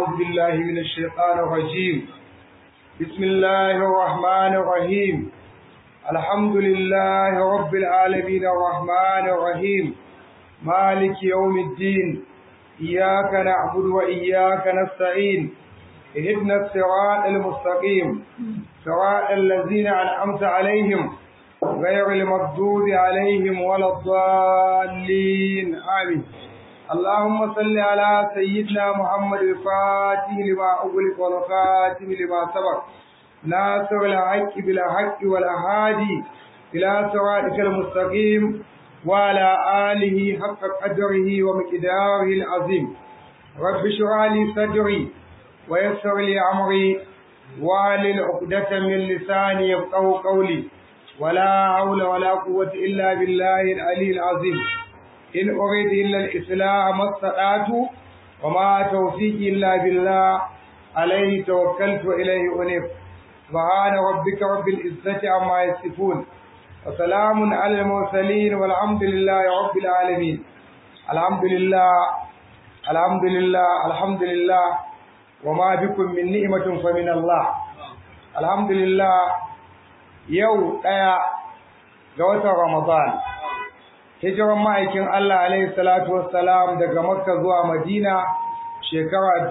أعوذ بالله من الشيطان الرجيم بسم الله الرحمن الرحيم الحمد لله رب العالمين الرحمن الرحيم مالك يوم الدين إياك نعبد وإياك نستعين اهدنا الصراط المستقيم صراط الذين أنعمت عليهم غير المغضوب عليهم ولا الضالين آمين اللهم صل على سيدنا محمد الفاتح لما أغلق والخاتم لما سبق ناصر الحق بالحق والأهادي إلى صراطك المستقيم وعلى آله حق قدره ومقداره العظيم رب اشرح لي صدري ويسر لي أمري واحلل عقدة من لساني يفقهوا قولي ولا حول ولا قوة إلا بالله العلي العظيم إن أريد إلا الإصلاح ما استطعت وما توفيقي إلا بالله عليه توكلت وإليه أنيب سبحان ربك رب العزة عما يصفون وسلام على المرسلين والحمد لله رب العالمين الحمد لله الحمد لله الحمد لله وما بكم من نعمة فمن الله الحمد لله يوم ɗaya ga watan Ramadan hijiran ma'aikin Allah alaihi salatu wassalam daga Makka zuwa Madina shekara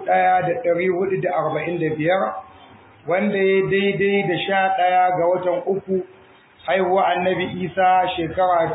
1445 wanda ya daidai da sha ɗaya ga watan uku haihuwa annabi Isa shekara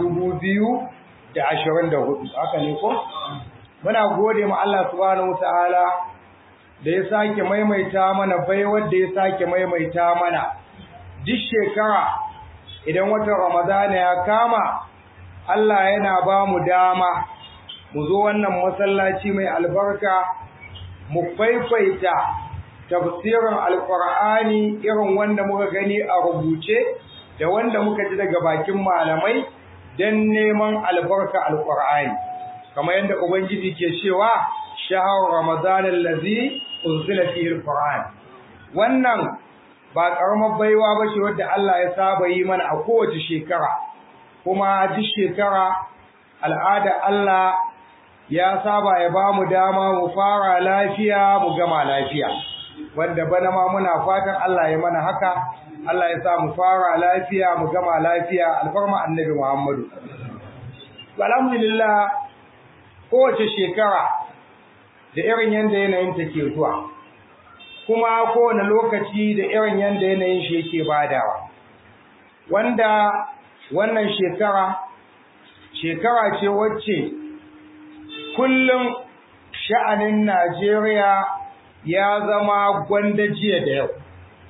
2024 haka ne ko muna gode ma Allah subhanahu wataala da ya sake maimaita mana baiwar da ya sake maimaita mana duk shekara idan watan Ramadana ya kama Allah yana ba mu dama mu zo wannan masallaci mai albarka mu faifaita tafsirin alkur'ani irin wanda muka gani a rubuce da wanda muka ji daga bakin malamai don neman albarka alkur'ani kamar yadda ubangiji ke cewa shahar ramadan allazi unzila fihi alquran wannan ba karamar baiwa ba ce wadda Allah ya saba yi mana a kowace shekara kuma duk shekara al'ada Allah ya saba ya ba mu dama mu fara lafiya mu gama lafiya wanda bana ma muna fatan Allah ya mana haka Allah ya sa mu fara lafiya mu gama lafiya alfarma annabi Muhammadu alhamdulillah kowace shekara da irin yanda yanayin take zuwa kuma kowane lokaci da irin yanda yanayin shi yake badawa wanda wannan shekara shekara ce wacce kullum sha'anin Najeriya ya zama gwanda jiya da yau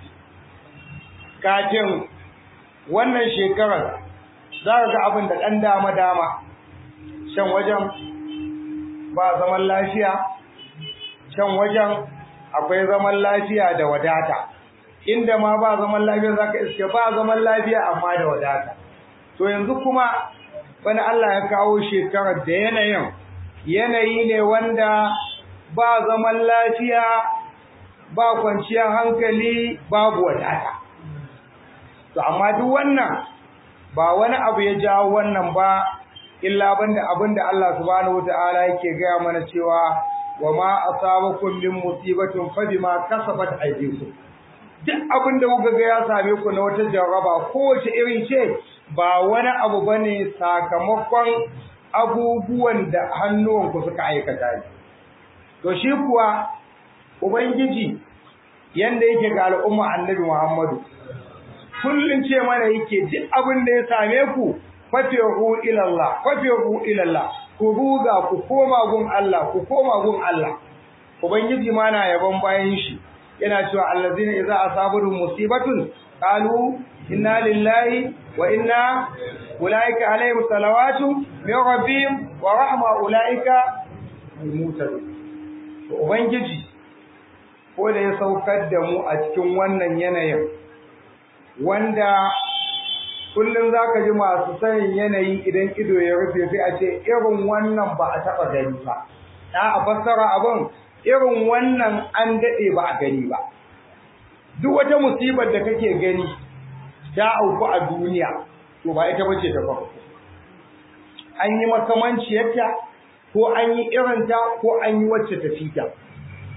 kafin wannan shekarar za ka ga abin da ɗan dama-dama shan wajen ba zaman lafiya can wajen akwai zaman lafiya da wadata inda ma ba zaman lafiya zaka iske ba zaman lafiya amma da wadata to yanzu kuma bana Allah ya kawo shekarar da yanayin yanayi ne wanda ba zaman lafiya ba kwanciyar hankali babu wadata to amma duk wannan ba wani abu ya jawo wannan ba illa banda abinda Allah subhanahu wataala yake gaya mana cewa wa ma asabakum min musibatin fa bima kasabat aydikum duk abin da kuka ga ya same ku na wata jarraba kowace irin ce ba wani abu bane sakamakon abubuwan da hannuwanku suka aikata ne to shi kuwa ubangiji yanda yake ga al'umma annabi Muhammadu kullun ce mana yake duk abin da ya same ku fafihu ila Allah fafihu ila Allah ku ruga ku koma gun Allah ku koma gun Allah ubangiji ma na yaban bayan shi yana cewa allazina idza asabuhum musibatun qalu inna lillahi wa inna ulaika alaihim salawatu min rabbihim wa rahma ulaika almutadun to ubangiji ko da ya saukar da mu a cikin wannan yanayin wanda kullum za ka ji masu sanin yanayi idan ido ya rufe sai a ce irin wannan ba a taɓa gani ba na a fassara abin irin wannan an daɗe ba a gani ba duk wata musibar da kake gani ta auku a duniya to ba ita bace ta farko an yi makamanciyarta ko an yi irinta ko an yi wacce ta fita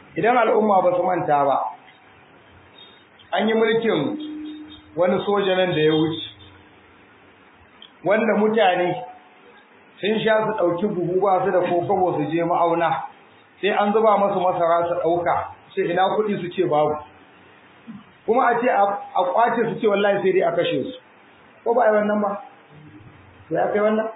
idan al'umma ba su manta ba an yi mulkin wani soja nan da ya wuce wanda mutane sun sha su ɗauki buhu ba su da kokobo su je ma'auna sai an zuba masu masara su ɗauka sai ina kuɗi su ce babu kuma a ce a kwace su ce wallahi sai dai a kashe su ko ba a yi wannan ba sai aka yi wannan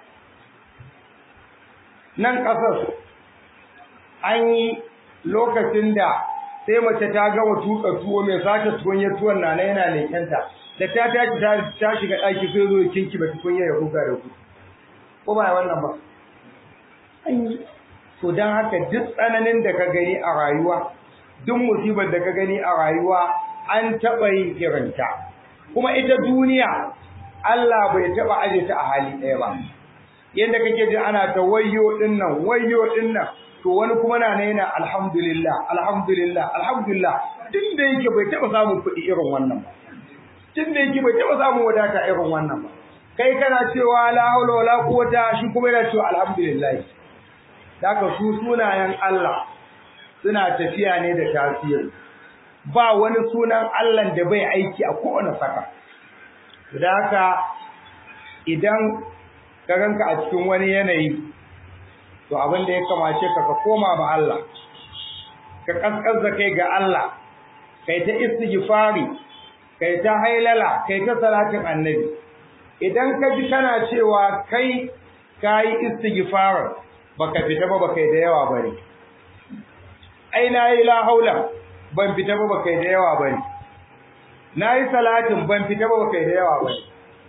nan ƙasar an yi lokacin da sai mace ta gama tuka tuwo mai sace tukunya tuwon na na yana lekenta da ta tashi ta shiga ɗaki sai zo kinki ba tukunya ya huga da ku ko ba wannan ba an yi to don haka duk tsananin da ka gani a rayuwa duk musibar da ka gani a rayuwa an taɓa yin irinta kuma ita duniya Allah bai taɓa aje ta a hali ɗaya ba yadda kake ji ana ta wayyo ɗin nan wayyo ɗin nan to wani kuma na ne yana alhamdulillah alhamdulillah alhamdulillah tun da yake bai taɓa samun kuɗi irin wannan ba tun da yake bai taɓa samun wadata irin wannan ba kai kana cewa la haula wala quwwata shi kuma yana cewa alhamdulillah daga su sunayen Allah suna tafiya ne da tasiri ba wani sunan Allah da bai aiki a kowane saka da haka idan ka ganka a cikin wani yanayi to abin da ya kamace ka ka koma ma Allah ka kaskar da kai ga Allah kai ta istighfari kai ta hailala kai ta salatin annabi idan ka ji kana cewa kai kayi istighfar baka fita ba baka da yawa bane ai nayi la haula ban fita ba baka da yawa bane nayi salatin ban fita ba baka da yawa bane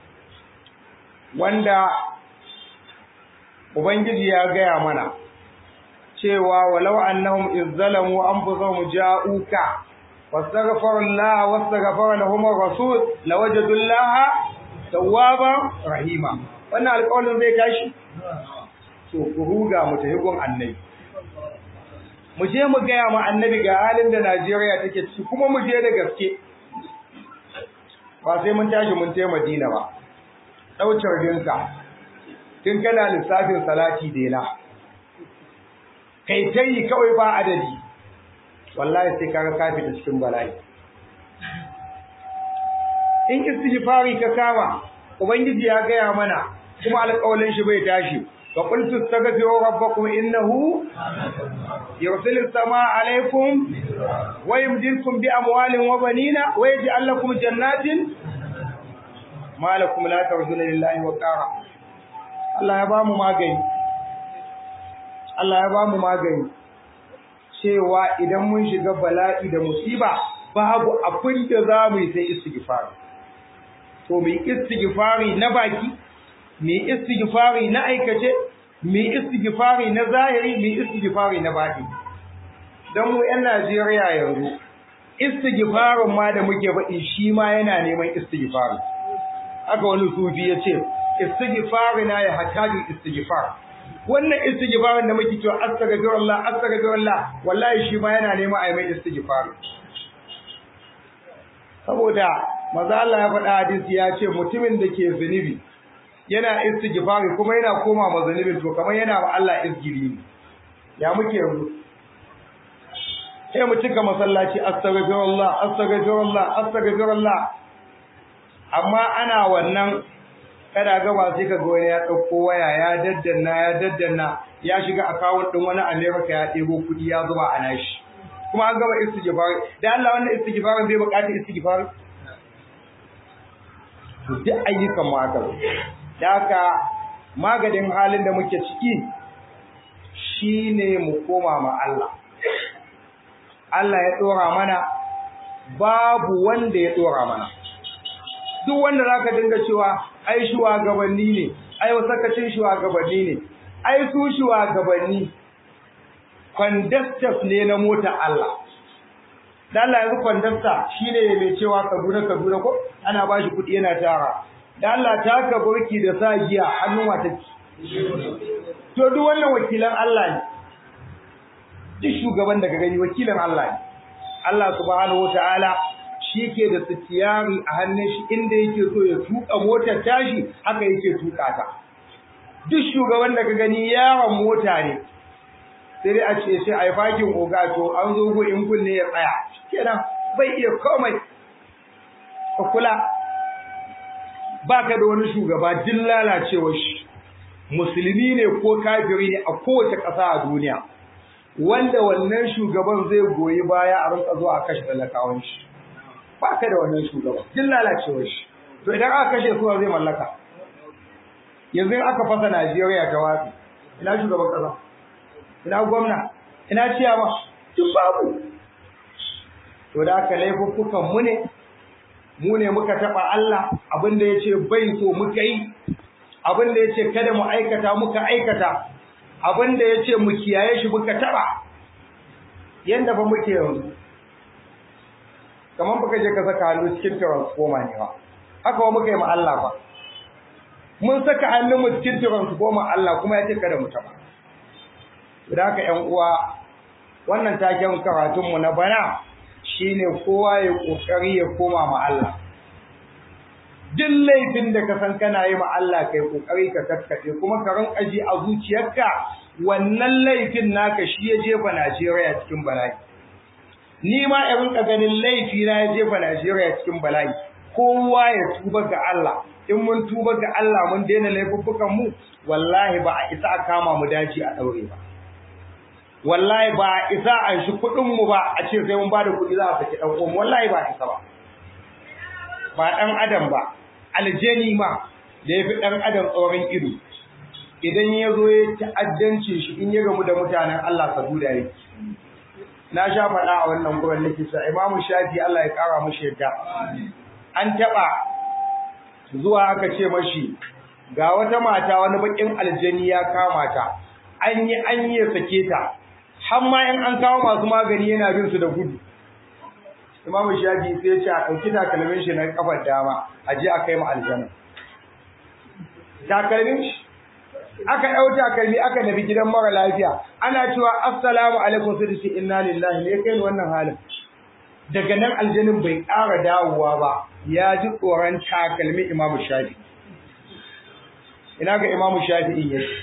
wanda ubangiji ya gaya mana cewa walau annahum izzalamu anfusahum ja'uka wastaghfaru Allah wastaghfara lahum ar-rasul lawajadu Allah tawwaban rahima wannan alƙawarin zai tashi to ku ruga mu tafi gun annabi mu je mu gaya ma annabi ga halin da Najeriya take ciki kuma mu je da gaske ba sai mun tashi mun tafi Madina ba daucar dinka tun kana lissafin salati dena kai tayi kawai ba adadi wallahi sai kaga ka fita cikin bala'i in istighfari ka kama ubangiji ya gaya mana kuma alƙawalin shi bai tashi fa qultu astaghfiru rabbakum innahu yursilu samaa alaykum wa yumdidukum bi amwalin wa banina wa yaj'al lakum jannatin ma lakum la tarjuna lillahi wa qara Allah ya bamu magani Allah ya bamu magani cewa idan mun shiga bala'i da musiba babu abin da za mu yi sai istighfar to mu istighfari na baki mu istighfari na aikace mu istighfari na zahiri mu istighfari na baki dan mu yan Najeriya yanzu istighfarin ma da muke faɗi shi ma yana neman istighfari haka wani sufi ya ce istighfari na ya hataji istighfar wannan istighfarin da muke cewa astaghfirullah astaghfirullah wallahi shi ma yana neman a yi mai istighfar saboda maza Allah ya faɗa hadisi ya ce mutumin da ke zunubi yana istighfari kuma yana koma ma zunubin to kamar yana wa Allah izgiri ne ya muke yanzu sai mu cika masallaci astaghfirullah astaghfirullah astaghfirullah amma ana wannan kada gaba sai kaga wani ya dauko waya ya daddanna ya daddanna ya shiga account din wani America ya ɗebo kuɗi ya zuba a nashi kuma an gaba istighfar da Allah wannan istighfarin bai buƙatar istighfar to duk ayyukan mu haka da haka magadin halin da muke ciki shine mu koma ma Allah Allah ya dora mana babu wanda ya dora mana duk wanda zaka dinga cewa ai shugabanni ne ai wasakacin shugabanni ne ai su shugabanni conductors ne na mota Allah dan Allah yanzu conductor shine mai cewa Kaduna Kaduna ko ana bashi kuɗi yana tara dan Allah ta ka burki da sa giya hannun wata to duk wannan wakilan Allah ne duk shugaban da ka gani wakilan Allah ne Allah subhanahu wataala shi ke da sitiyari a hannun shi inda yake so ya tuka motar tashi haka yake tuka ta duk shugaban da ka gani yaron mota ne sai dai a ce sai a yi fakin oga to an zo go in kunne ya tsaya kenan bai iya komai ka kula ba ka da wani shugaba din lalacewar shi musulmi ne ko kafiri ne a kowace ƙasa a duniya wanda wannan shugaban zai goyi baya a rinka zuwa a kashe talakawan shi ba ka da wannan shugaban din lalacewar shi to idan aka kashe su zai mallaka yanzu aka fasa Najeriya ta watsi ina shugaban ƙasa ina gwamna ina ciyama duk babu to da aka laifuffukan mu ne mu ne muka taba Allah abinda yace bai so muka yi abinda yace kada mu aikata muka aikata abinda yace mu kiyaye shi muka taba yanda ba muke yanzu kaman baka je ka saka hannu cikin transformer ne ba haka ba muka yi ma Allah ba mun saka hannun mu cikin transformer Allah kuma yace kada mu taba da haka ƴan uwa wannan taken karatun mu na bana shine kowa ya kokari ya koma ma Allah duk laifin da ka san kana yi ma Allah kai kokari ka kaskace kuma ka rinka ji a zuciyarka wannan laifin naka shi ya jefa Najeriya cikin bala'i ni ma in rinka ganin laifi na ya jefa Najeriya cikin bala'i kowa ya tuba ga Allah in mun tuba ga Allah mun daina laifuffukan mu wallahi ba a isa a kama mu daji a daure ba wallahi ba isa an shi kuɗin mu ba a ce sai mun ba da kuɗi za a saki ɗan uwan wallahi ba isa ba ba ɗan adam ba aljani ma da ya fi ɗan adam tsoron ido idan ya zo ya ta'addanci shi in ya gamu da mutanen Allah ka duda yake na sha faɗa a wannan gurin nake sa imamu shafi Allah ya ƙara mashi yadda an taɓa zuwa aka ce mashi ga wata mata wani baƙin aljani ya kama ta an yi an yi sake ta har ma in an kawo masu magani yana bin su da gudu Imam Shafi sai ya ce a ɗauki takalmin shi na kafar dama a je a kai mu aljanna takalmin shi aka ɗau takalmi aka nabi gidan mara lafiya ana cewa assalamu alaikum sai ce inna lillahi ne kai wannan halin daga nan aljanin bai ƙara dawowa ba ya ji tsoron takalmi Imam Shafi ina ga Imam Shafi in yake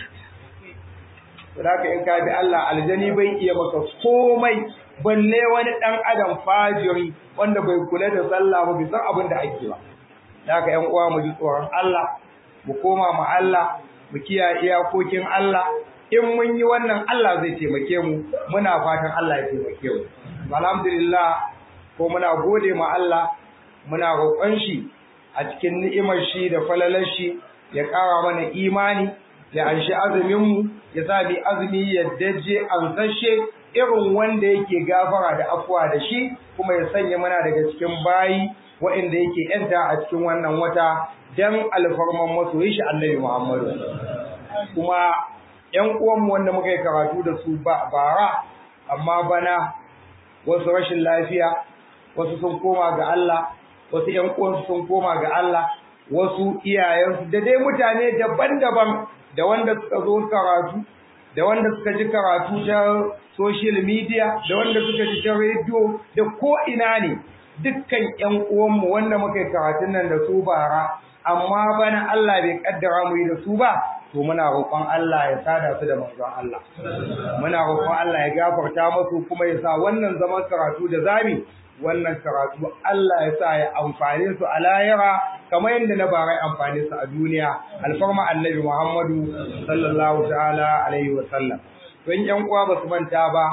Saboda in ka bi Allah aljani bai iya maka komai balle wani dan adam fajiri wanda bai kula da sallah ba bai san abin da ake ba. Haka ƴan uwa mu ji tsoron Allah, mu koma ma Allah, mu kiyaye iyakokin Allah. In mun yi wannan Allah zai taimake mu, muna fatan Allah ya taimake mu. Alhamdulillah ko muna gode ma Allah, muna roƙon shi a cikin ni'imar shi da falalar shi ya ƙara mana imani ya anshi azuminmu ya sa bi azumi ya daje ansashe irin wanda yake gafara da afuwa da shi kuma ya sanya mana daga cikin bayi waɗanda yake yanta a cikin wannan wata dan alfarman masoyi shi annabi Muhammadu kuma ƴan uwanmu wanda muka yi karatu da su ba bara amma bana wasu rashin lafiya wasu sun koma ga Allah wasu ƴan uwansu sun koma ga Allah wasu iyayensu da dai mutane daban-daban da wanda suka zo karatu da wanda suka ji karatu ta social media da wanda suka ji ta radio da ko ina ne dukkan ƴan uwanmu wanda muka yi karatun nan da su bara amma bana Allah bai kaddara mu yi da su ba to muna roƙon Allah ya sada su da manzon Allah muna roƙon Allah ya gafarta musu kuma ya sa wannan zaman karatu da zami wannan karatu Allah ya sa ya amfane su a lahira kamar yadda na bara amfane su a duniya alfarma annabi Muhammadu sallallahu ta'ala alaihi wa sallam don yan uwa ba su manta ba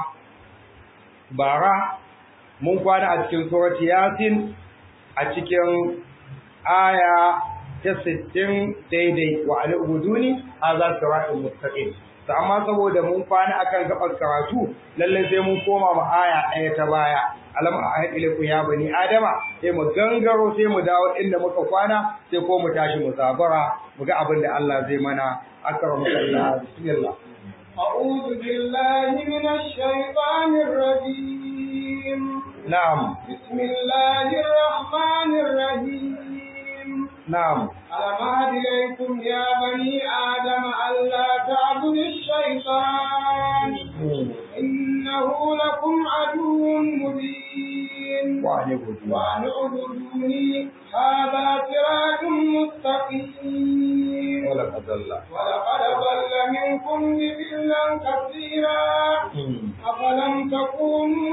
bara mun kwana a cikin surati yasin a cikin aya ta 60 daidai wa al-ubuduni hadha siratul mustaqim to amma saboda mun kwana akan gabar karatu lalle sai mun koma ma aya ɗaya ta baya alam ahad ilaykum ya bani adama sai mu gangaro sai mu dawo inda muka kwana sai ko mu tashi mu zabara mu ga abin da Allah zai mana akramu Allah bismillah أعوذ بالله من الشيطان الرجيم na'am بسم الله الرحمن الرحيم na'am ألم أعد إليكم يا بني آدم ألا تعبدوا الشيطان إنه لكم عدو مبين wa ne godiya وأن اعبدوني هذا صراط مستقيم wala qadalla ولقد ضل منكم جبلا كثيرا أفلم تكونوا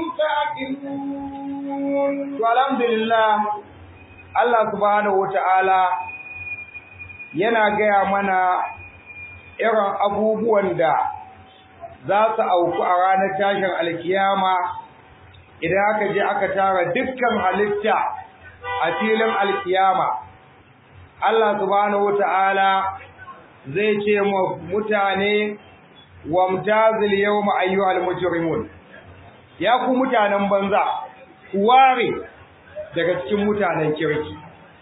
تعقلون to alhamdulillah Allah subhanahu wata'ala yana gaya mana irin abubuwan da za su auku a ranar tashin alkiyama idan aka je aka tara dukkan halitta a filin alkiyama Allah subhanahu wata'ala zai ce ma mutane wamtazil yawma ayyuhal mujrimun ya ku mutanen banza ku ware daga cikin mutanen kirki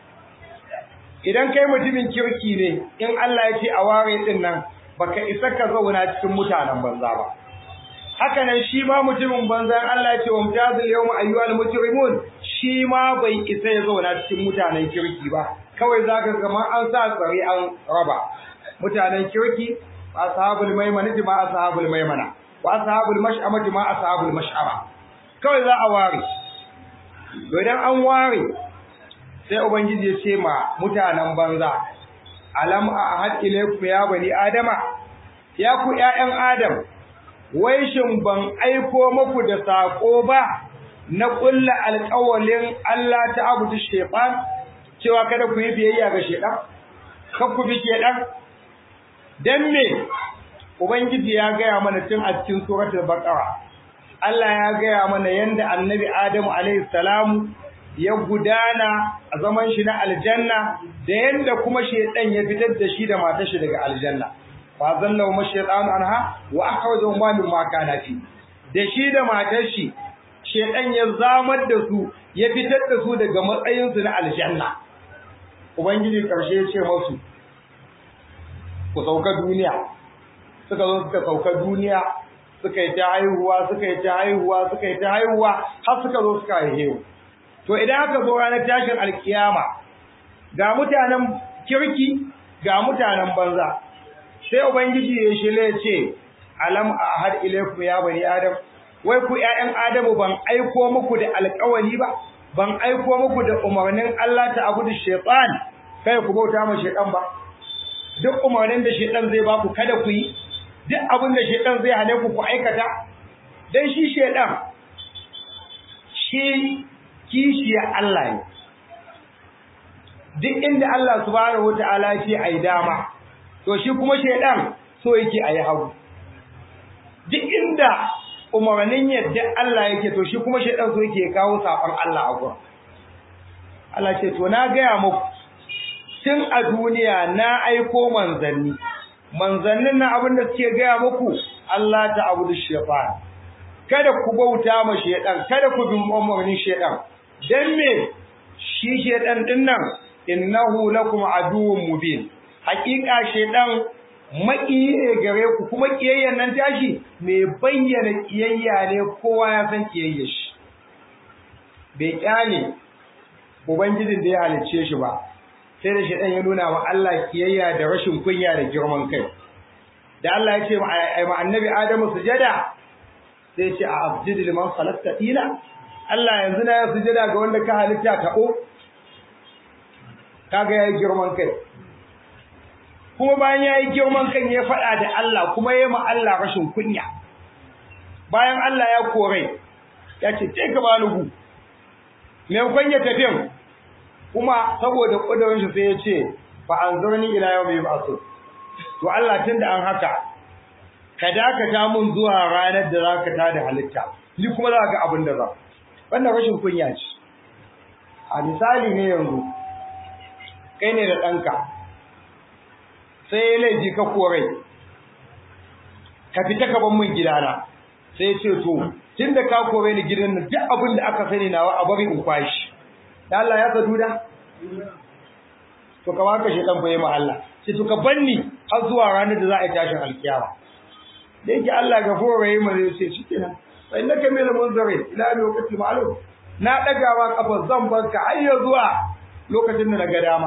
idan kai mutumin kirki ne in Allah ya ce a ware din nan baka isa ka zauna cikin mutanen banza ba haka nan shi ma mutumin banza in Allah ya ce wa mutazil yawma ayyuhal mujrimun shi ma bai isa ya zauna cikin mutanen kirki ba kawai zaka ga ma an sa tsare an raba mutanen kirki ashabul maimana ma ashabul maimana wa ashabul mash'ama ma ashabul mash'ama kawai za a ware to idan an ware sai ubangiji ya ce ma mutanen banza alam ahad ilaykum ya bani adama ya ku ƴaƴan adam wai shin ban aiko muku da sako ba na kulla alƙawalin Allah ta abudu shaytan cewa kada ku yi biyayya ga shaytan kar ku bi shaytan dan me ubangiji ya gaya mana tun a cikin suratul baqara Allah ya gaya mana yanda annabi Adamu alaihi salamu ya gudana a zaman shi na aljanna da yanda kuma shedan ya fitar da shi da matar shi daga aljanna fa zalla wa shaytanu anha wa akhrajahu ma min ma kana fi da shi da matar shi shedan ya zamar da su ya fitar da su daga matsayin su na aljanna ubangiji karshe ya ce musu ku sauka duniya suka zo suka sauka duniya suka yi ta haihuwa suka yi ta haihuwa suka yi ta haihuwa har suka zo suka haihu to idan aka zo ranar tashin alkiyama ga mutanen kirki ga mutanen banza sai ubangiji ya shile ce alam ahad ilaykum ya bani adam wai ku ƴaƴan adamu ban aiko muku da alƙawari ba ban aiko muku da umarnin Allah ta abudu shaytan kai ku bauta ma shaytan ba duk umarnin da shaytan zai ba ku kada ku yi duk abin da shaytan zai hane ku ku aikata dan shi shaytan shi kishiya Allah ne duk inda Allah subhanahu wataala ce ai dama to shi kuma shedan so yake ayi hagu duk inda umarnin yadda Allah yake to shi kuma shedan so yake kawo safan Allah a gurin Allah ce to na gaya muku tun a duniya na aiko manzanni manzannin na abin da suke gaya muku Allah ta abudu shaytan kada ku bauta ma shedan kada ku bi umarnin shedan dan me shi shedan din nan innahu lakum aduwwun mubin hakika shedan makiyi ne gare ku kuma kiyayyen nan tashi me bayyana kiyayya ne kowa ya san kiyayye shi bai kyale ubangijin da ya halicce shi ba sai da shedan ya nuna wa Allah kiyayya da rashin kunya da girman kai da Allah ya ce ma annabi Adamu sujada sai ce a abjid liman khalaqta ila Allah yanzu na ya sujada ga wanda ka halitta ka o kaga yayi girman kai kuma bayan yayi girman kan ya faɗa da Allah kuma yayi ma Allah rashin kunya bayan Allah ya kore ya ce ce ka bani gu me kunya tafiyan kuma saboda kudurin shi sai ya ce fa anzurni ila yawmi yub'athun to Allah tunda an haka ka dakata mun zuwa ranar da zaka tada halitta ni kuma za ga abin da za wannan rashin kunya ce a misali ne yanzu kai ne da ɗanka sai ya laifi ka korai ka fita ka ban min gidana sai ya ce to tun da ka kore ni gidan nan duk abin da aka sani nawa a bari in kwashi da Allah ya sadu da to ka baka shedan bai ma Allah sai to ka banni har zuwa ranar da za a yi tashin alkiyama da yake Allah gafuru rahim zai ce shikenan fa innaka min al-munzirin ila lokacin ma'lum na dagawa kafa zan barka har ya zuwa lokacin da daga dama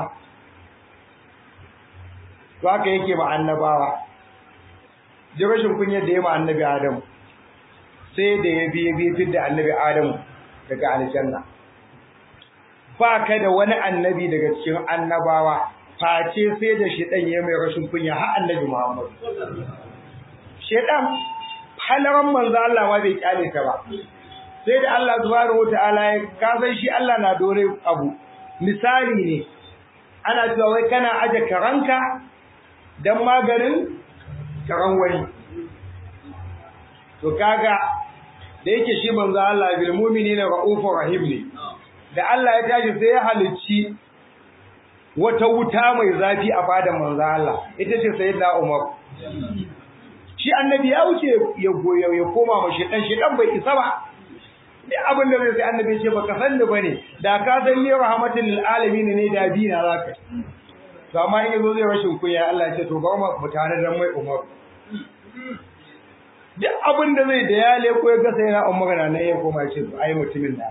to haka yake ma annabawa ji rashin kunyar da ya ma annabi Adamu sai da ya biye biye fit da annabi Adamu daga aljanna ba ka da wani annabi daga cikin annabawa face sai da shedan ya mai rashin kunya har annabi Muhammad shedan halaran manzo Allah ma bai kyale ta ba sai da Allah subhanahu wataala ya ka san shi Allah na dore abu misali ne ana cewa wai kana aje karanka dan maganin karan wani to kaga da yake shi manzo Allah bil mu'minina raufur rahim ne da Allah ya tashi sai ya halicci wata wuta mai zafi a fadan manzo Allah ita ce sayyidina Umar shi annabi ya wuce ya goyo ya koma ma shedan shedan bai isa ba duk abin da zai sai annabi ce baka san ni bane da ka san ni rahmatul lil alamin ne da dina zaka to amma in yazo zai rashin kunya Allah ya ce to ba mu mutane dan mai Umar duk abin da zai da ya leko ya ga sai na Umar na nan ya koma ya ce ai mutumin da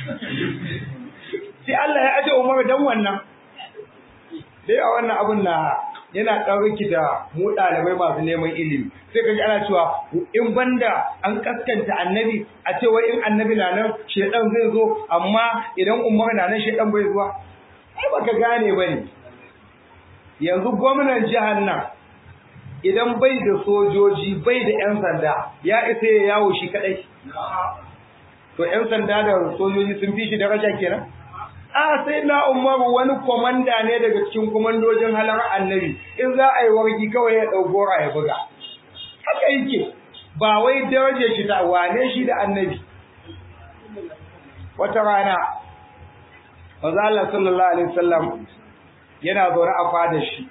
sai Allah ya aje Umar dan wannan dai a wannan abun na yana ɗauriki da mu ɗalibai masu neman ilimi sai kaji ana cewa in banda an kaskanta annabi a ce wai in annabi na nan shedan zai zo amma idan umar na nan shedan bai zuwa ai baka gane bane yanzu gwamnan jihar nan idan bai da sojoji bai da yan sanda ya isa ya yawo shi kadai to yan sanda da sojoji sun fi shi daraja kenan a sai na umaru wani komanda ne daga cikin komandojin halar annabi in za a yi wargi kawai ya ɗau gora ya buga haka yake ba wai darajar shi ta wane shi da annabi wata rana manzo Allah sallallahu alaihi wasallam yana zaune a fadar shi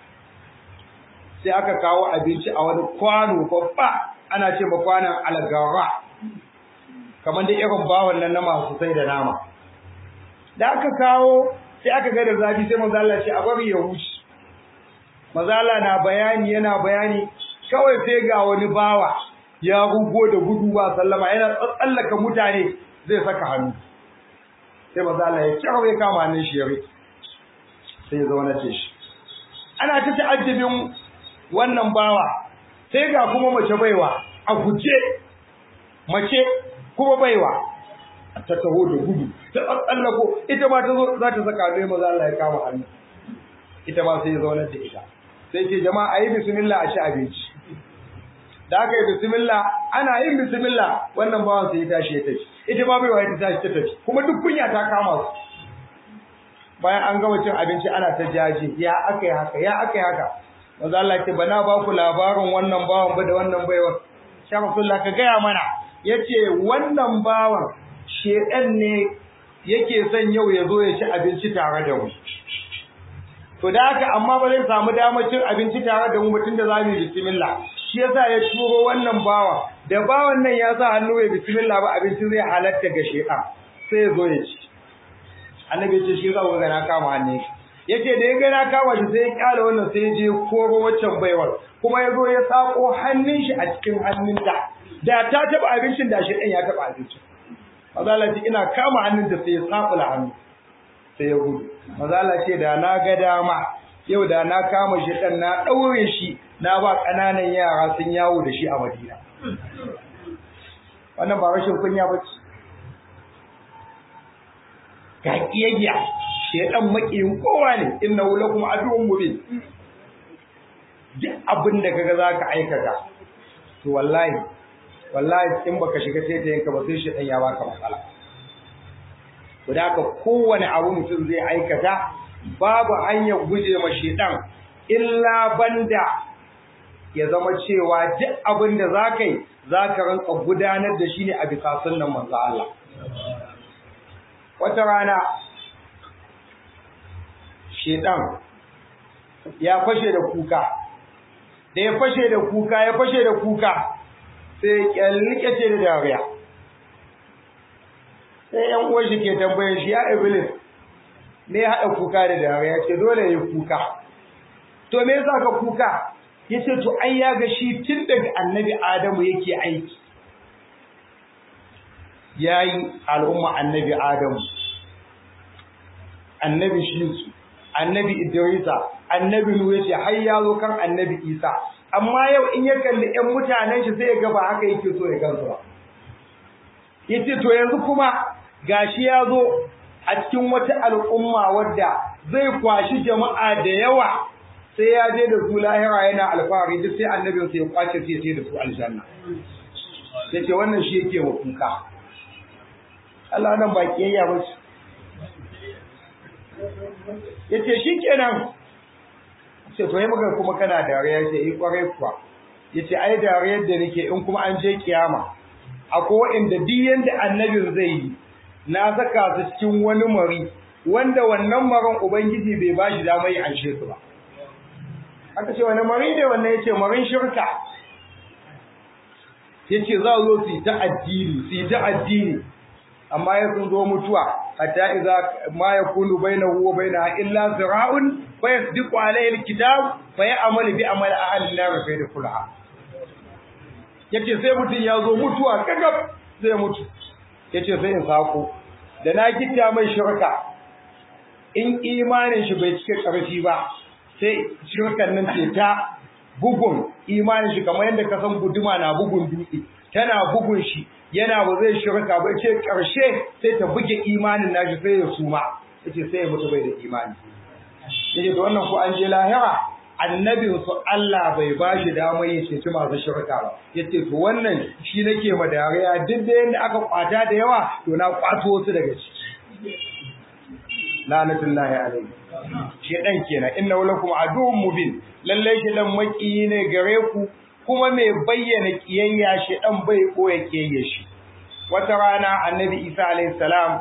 sai aka kawo abinci a wani kwano babba ana ce ma kwanan algara kamar da irin bawon nan na masu sai da nama da aka kawo sai aka ga da zafi sai manzo Allah ce a bari ya wuce manzo Allah na bayani yana bayani kawai sai ga wani bawa ya rugo da gudu ba sallama yana tsallaka mutane zai saka hannu sai manzo Allah ya kirawo ya kama hannun shi ya rike sai ya zauna ce shi ana ta ta'addabin wannan bawa sai ga kuma mace baiwa a guje mace kuma baiwa ta taho da gudu ta tsallako ita ma ta zo za ta saka hannu maza Allah ya kama hannu ita ma sai ya zaunar da ita sai ce jama'a ayi bismillah a ci abinci da aka yi bismillah ana yin bismillah wannan bawan sai ya tashi ya tafi ita ma baiwa ta tashi ta tafi kuma duk kunya ta kama su bayan an gama cin abinci ana ta jaje ya aka yi haka ya aka yi haka maza Allah ce bana ba ku labarin wannan bawan ba da wannan baiwa sha Rasulullah ka gaya mana yace wannan bawan shedan ne yake son yau ya zo ya ci abinci tare da mu to da haka amma ba zai samu damar cin abinci tare da mu mutum da zamu yi bismillah shi yasa ya turo wannan bawa da bawan nan ya sa hannu ya bismillah ba abinci zai halatta ga shedan sai ya zo ya ci annabi ya ce shi zai ga na kama hannun shi yace da ya ga na kama shi sai ya kyale wannan sai ya je koro waccan baiwar kuma ya zo ya sako hannun shi a cikin hannunta da ta taba abincin da shi ɗan ya taba abincin mazala ce ina kama hannun da sai ya tsafula hannu sai ya gudu mazala ce da na ga dama yau da na kama shi ɗan na ɗaure shi na ba ƙananan yara sun yawo da shi a madina wannan ba rashin kunya ba ce ga ƙiyayya shedan makiyin kowa ne inna lakum aduwwun mubin duk abin da kaga zaka aikata to wallahi wallahi in baka shiga sai ta yanka ba sai shedan ya baka matsala to da haka kowane abu mutum zai aikata babu hanyar guje ma shedan illa banda ya zama cewa duk abin da zaka yi zaka ranka gudanar da shi ne a bisa sunnan manzo Allah wata rana shedan ya fashe da kuka da ya fashe da kuka ya fashe da kuka sai kyallike ce da dariya sai yan uwan shi ke tambayar shi ya iblis me ya haɗa kuka da dariya ce dole ya kuka to me yasa ka kuka yace to ai ya ga shi tun daga annabi adamu yake aiki yayi al'umma annabi adamu annabi shi annabi idrisa annabi nuhu yace har ya zo kan annabi isa amma yau in ya kalli ƴan mutanen shi sai ya ga ba haka yake so ya gansu ba yace to yanzu kuma gashi ya zo a cikin wata al'umma wadda zai kwashi jama'a da yawa sai ya je da su lahira yana alfahari duk sai annabin sai ya kwace sai sai da su aljanna yace wannan shi yake wa kuka Allah nan ba kiyayya ba ce yace shikenan ce to yi maka kuma kana dariya yace yi kwarai kuwa yace ai dariyar da nake in kuma an je kiyama akwai wanda duk yanda annabin zai yi na saka su cikin wani mari wanda wannan maran ubangiji bai bashi dama yi anshe su ba aka ce wani mari ne wannan yace marin shirka yace za zo su yi ta addini su yi ta addini amma ya sun zo mutuwa hatta idza ma yakunu bainahu wa bainaha illa zira'un fa yasdiqu alayhi alkitab fa ya'malu bi amali ahli an-nar fa yadkhulaha yace sai mutun ya zo mutuwa kagab zai mutu yace sai in sako da na gitta mai shirka in imanin shi bai cike karfi ba sai shirkan nan ce ta bugun imanin shi kamar yadda ka san guduma na bugun dutse tana bugun shi yana ba zai shirka ba ce karshe sai ta buge imanin nashi sai ya suma yace sai ya mutu bai da imani yace to wannan ko an je lahira annabin su Allah bai ba shi damar yin ceci masu shirka ba yace to wannan shi nake ma dariya duk da yanda aka kwata da yawa to na kwato wasu daga ciki lanatullahi alaihi shedan kenan inna lakum aduwwun mubin lalle shedan maki ne gare ku kuma mai bayyana kiyayya shedan bai koya kiyayya shi wata rana annabi Isa alaihi salam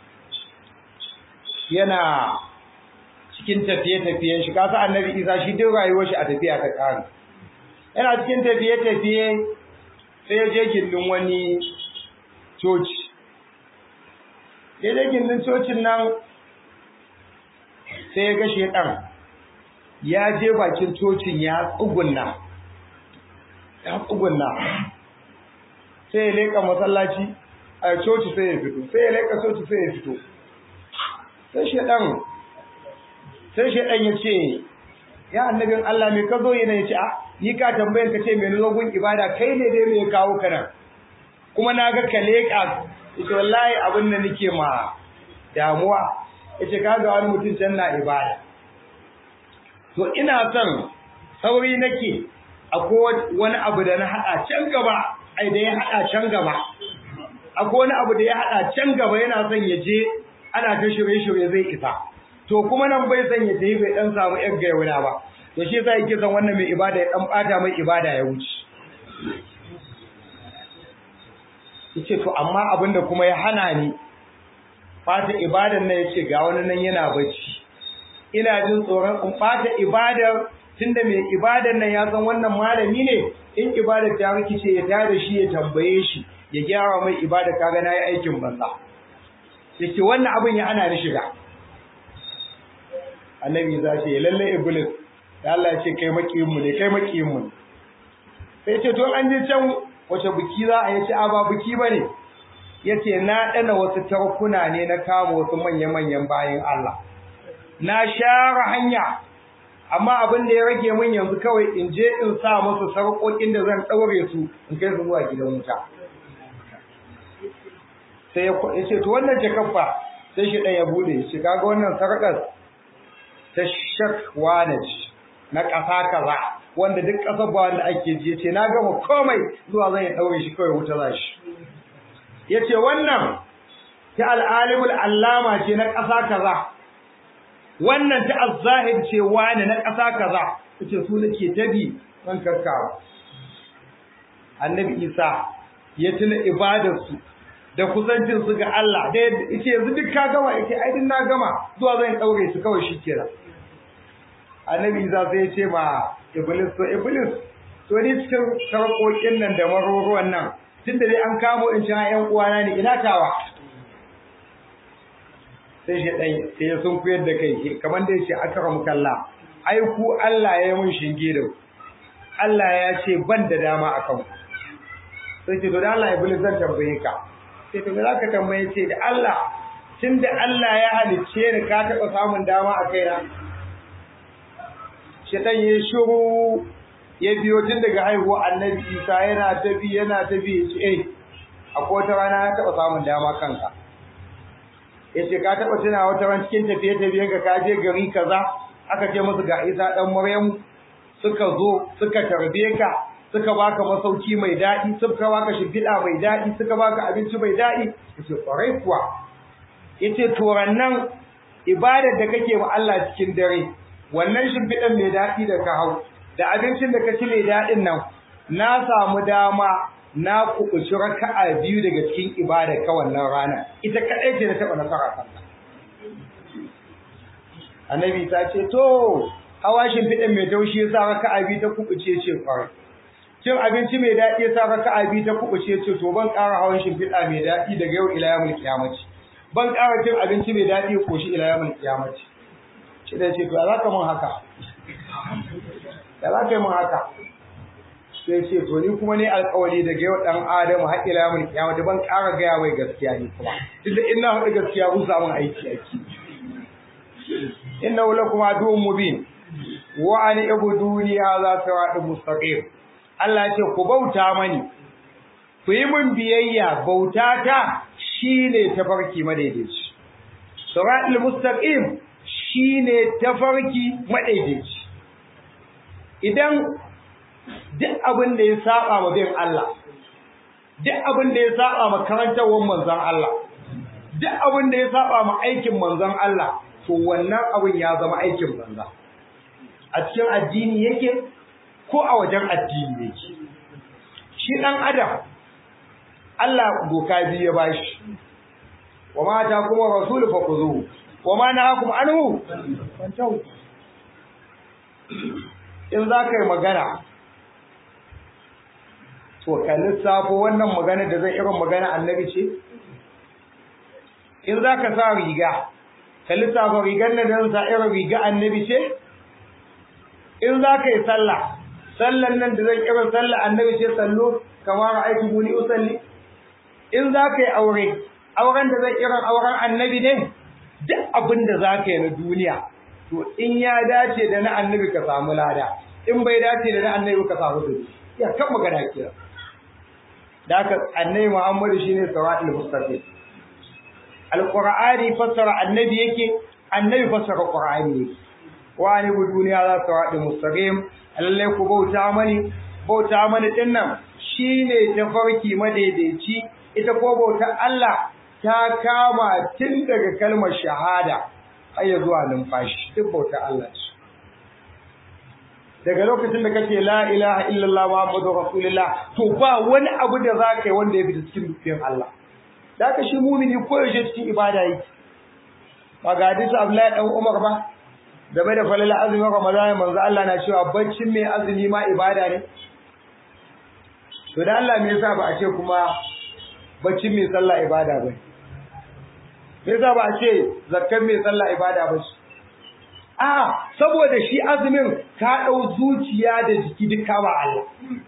yana cikin tafiye-tafiyen shi kasa annabi Isa shi duk rayuwar shi a tafiya ta kare yana cikin tafiye-tafiye sai ya je gindin wani coci ya je gindin cocin nan sai ya ga shedan ya je bakin cocin ya tsugunna ya tsugunna sai ya leka masallaci a coci sai ya fito sai ya leka coci sai ya fito sai shedan sai shedan ya ce ya annabin Allah me ka zo yana ya ce a ni ka tambayan ka ce me zo gun ibada kai ne dai me kawo ka nan kuma na ga ka leka ita wallahi abin da nake ma damuwa yace kaga wani mutum can na ibada to ina son sauri nake akwai wani abu da na hada can gaba ai da ya hada can gaba akwai wani abu da ya hada can gaba yana son ya je ana ta shirye-shirye zai isa to kuma nan bai son ya tafi bai dan samu yan gayyana ba to shi yasa yake son wannan mai ibada ya dan bata mai ibada ya wuce yace to amma abinda kuma ya hana ni fata ibadan nan yace ga wani nan yana bacci ina jin tsoron in fata ibadar tunda mai ibadan nan ya san wannan malami ne in ibadar ta rikice ya tada shi ya tambaye shi ya gyara mai ibada kaga nayi aikin banza yace wannan abin ya hana ni shiga annabi za ce lalle iblis da Allah ya ce kai makiyin mu ne kai makiyin mu sai ce to an je can wace biki za a yace a ba biki bane yace na dana wasu tarkuna ne na kama wasu manya-manyan bayin Allah na share hanya amma abin da ya rage min yanzu kawai in je in sa musu sarƙoƙin da zan ɗaure su in kai su zuwa gidan wuta sai ya ce to wannan jakaffa sai shi ɗan ya bude shi kaga wannan sarƙar ta shakwanaj na ƙasa kaza wanda duk ƙasar ba wanda ake ji ce na gama komai zuwa zan ya ɗaure shi kawai wuta za shi ya ce wannan ta al'alimul allama ce na ƙasa kaza wannan ta azzahid ce wani na ƙasa kaza yace su nake tabi ban karkawa annabi isa ya tuna ibadar su da kusancin su ga Allah da yace yanzu duk ka gama yace ai din na gama zuwa zan daure su kawai shikenan annabi isa sai ya ce ma iblis to iblis to ni cikin sarkokin nan da maruruwan nan tunda dai an kamo in ci ƴan uwana ne ina tawa sai shi ɗai sai ya sun kuyar da kai kamar da ya ce aka kalla ai ku Allah ya yi mun shinge da Allah ya ce ban da dama a kan sai ce to da Allah iblis zan tambaye ka sai to za ka tambaye ce da Allah tun da Allah ya halicce ni ka taɓa samun dama a kaina shi ɗan ya shiru ya biyo tun daga haihuwa annabi isa yana ta bi yana ta bi ya ce eh akwai wata rana ya taɓa samun dama kanka yace ka taba tuna wata ran cikin tafiye tafiye ga ka je gari kaza aka ce musu ga Isa dan Maryam suka zo suka tarbe ka suka baka masauki mai daɗi suka baka shimfiɗa mai daɗi suka baka abinci mai daɗi yace kwarai kuwa yace to nan ibadar da kake wa Allah cikin dare wannan shimfiɗan mai daɗi da ka hau da abincin da ka ci mai daɗin nan na samu dama na kuɓuci raka'a biyu daga cikin ibada ka wannan rana ita kaɗai ce da taɓa nasara kanka annabi ta ce to hawa shimfiɗan mai taushi ya sa raka'a biyu ta kuɓuce ce kwarai cin abinci mai daɗi ya sa raka'a biyu ta kuɓuce ce to ban ƙara hawan shimfiɗa mai daɗi daga yau ila yawmul qiyamati ban ƙara cin abinci mai daɗi ya koshi ila yawmul qiyamati shi da ce to za ka mun haka da za ka yi mun haka sai ce to ni kuma ne alƙawari daga yau dan adamu har ila yawmul qiyamati ban ƙara gaya mai gaskiya ni kuma tunda in na faɗi gaskiya kun samu aiki aiki innahu lakum aduwwun mubin wa an ibuduni hadha siratun mustaqim Allah ya ce ku bauta mani ku yi min biyayya bauta ta shine tafarki madaidaici siratul mustaqim shine tafarki madaidaici idan duk abin da ya saba ma bin Allah duk abin da ya saba ma karantawar manzon Allah duk abin da ya saba ma aikin manzon Allah to wannan abin ya zama aikin banza a cikin addini yake ko a wajen addini yake shi dan adam Allah doka biyu ya bashi wa ma ta kuma rasul fa kuzu wa ma nahakum anhu fantahu in za ka yi magana to ka lissafo wannan magana da zai irin magana annabi ce in za ka sa riga ka lissafa rigar nan da sa irin riga annabi ce in za ka yi sallah sallan nan da zan irin sallah annabi ce sallo kamar aiki muni usalli in za ka yi aure auren da zan irin auren annabi ne duk abin da za ka yi na duniya to in ya dace da na annabi ka samu lada in bai dace da na annabi ka samu zubi ya kan magana kira da haka annabi Muhammadu shine siratul mustaqim alqur'ani fassara annabi yake annabi fassara qur'ani yake wa ni bu duniya za siratul mustaqim lalle ku bauta mani bauta mani dinnan shine tafarki madaidaici ita ko bautar Allah ta kama tun daga kalmar shahada har ya zuwa numfashi duk bautar Allah ce daga lokacin da kace la ilaha illallah muhammadur rasulullah to ba wani abu da zaka yi wanda ya fita cikin dukkan Allah da ka shi mumini ko yaushe cikin ibada yake ba ga hadisi Abdullahi dan Umar ba game da falala azumin Ramadan manzo Allah na cewa baccin mai azumi ma ibada ne to da Allah me yasa ba a ce kuma baccin mai sallah ibada ba me yasa ba a ce zakkan mai sallah ibada ba shi a saboda shi azumin ka dau zuciya da jiki duka ba Allah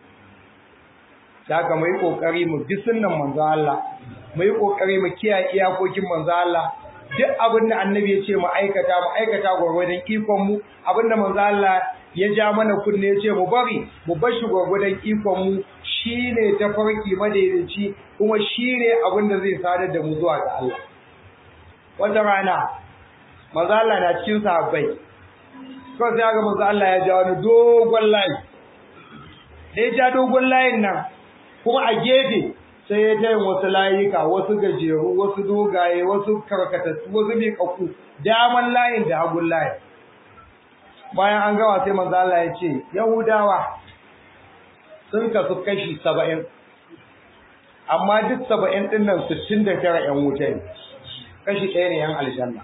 saka mu yi kokari mu bi sunnan manzo Allah mu yi kokari mu kiyaye iyakokin manzo Allah duk abin da annabi ya ce mu aikata mu aikata gwargwadon ikon mu abin da manzo Allah ya ja mana kunne ya ce mu bari mu bar shi gwargwadon ikon mu shine tafarki madaidaici kuma shine abin da zai sadar da mu zuwa ga Allah wata rana manzo Allah na cikin sahabbai ko sai ga manzo Allah ya ja wani dogon layi da ya ja dogon layin nan kuma a gefe sai ya tayin wasu layuka wasu gajeru wasu dogaye wasu karkatattu wasu miƙaƙƙu daman layin da hagun layin bayan an gawa sai manzo Allah ya ce yahudawa sun kasu kashi saba'in amma duk saba'in ɗin nan sittin da tara ‘yan wuta ne kashi ɗaya ne ‘yan aljanna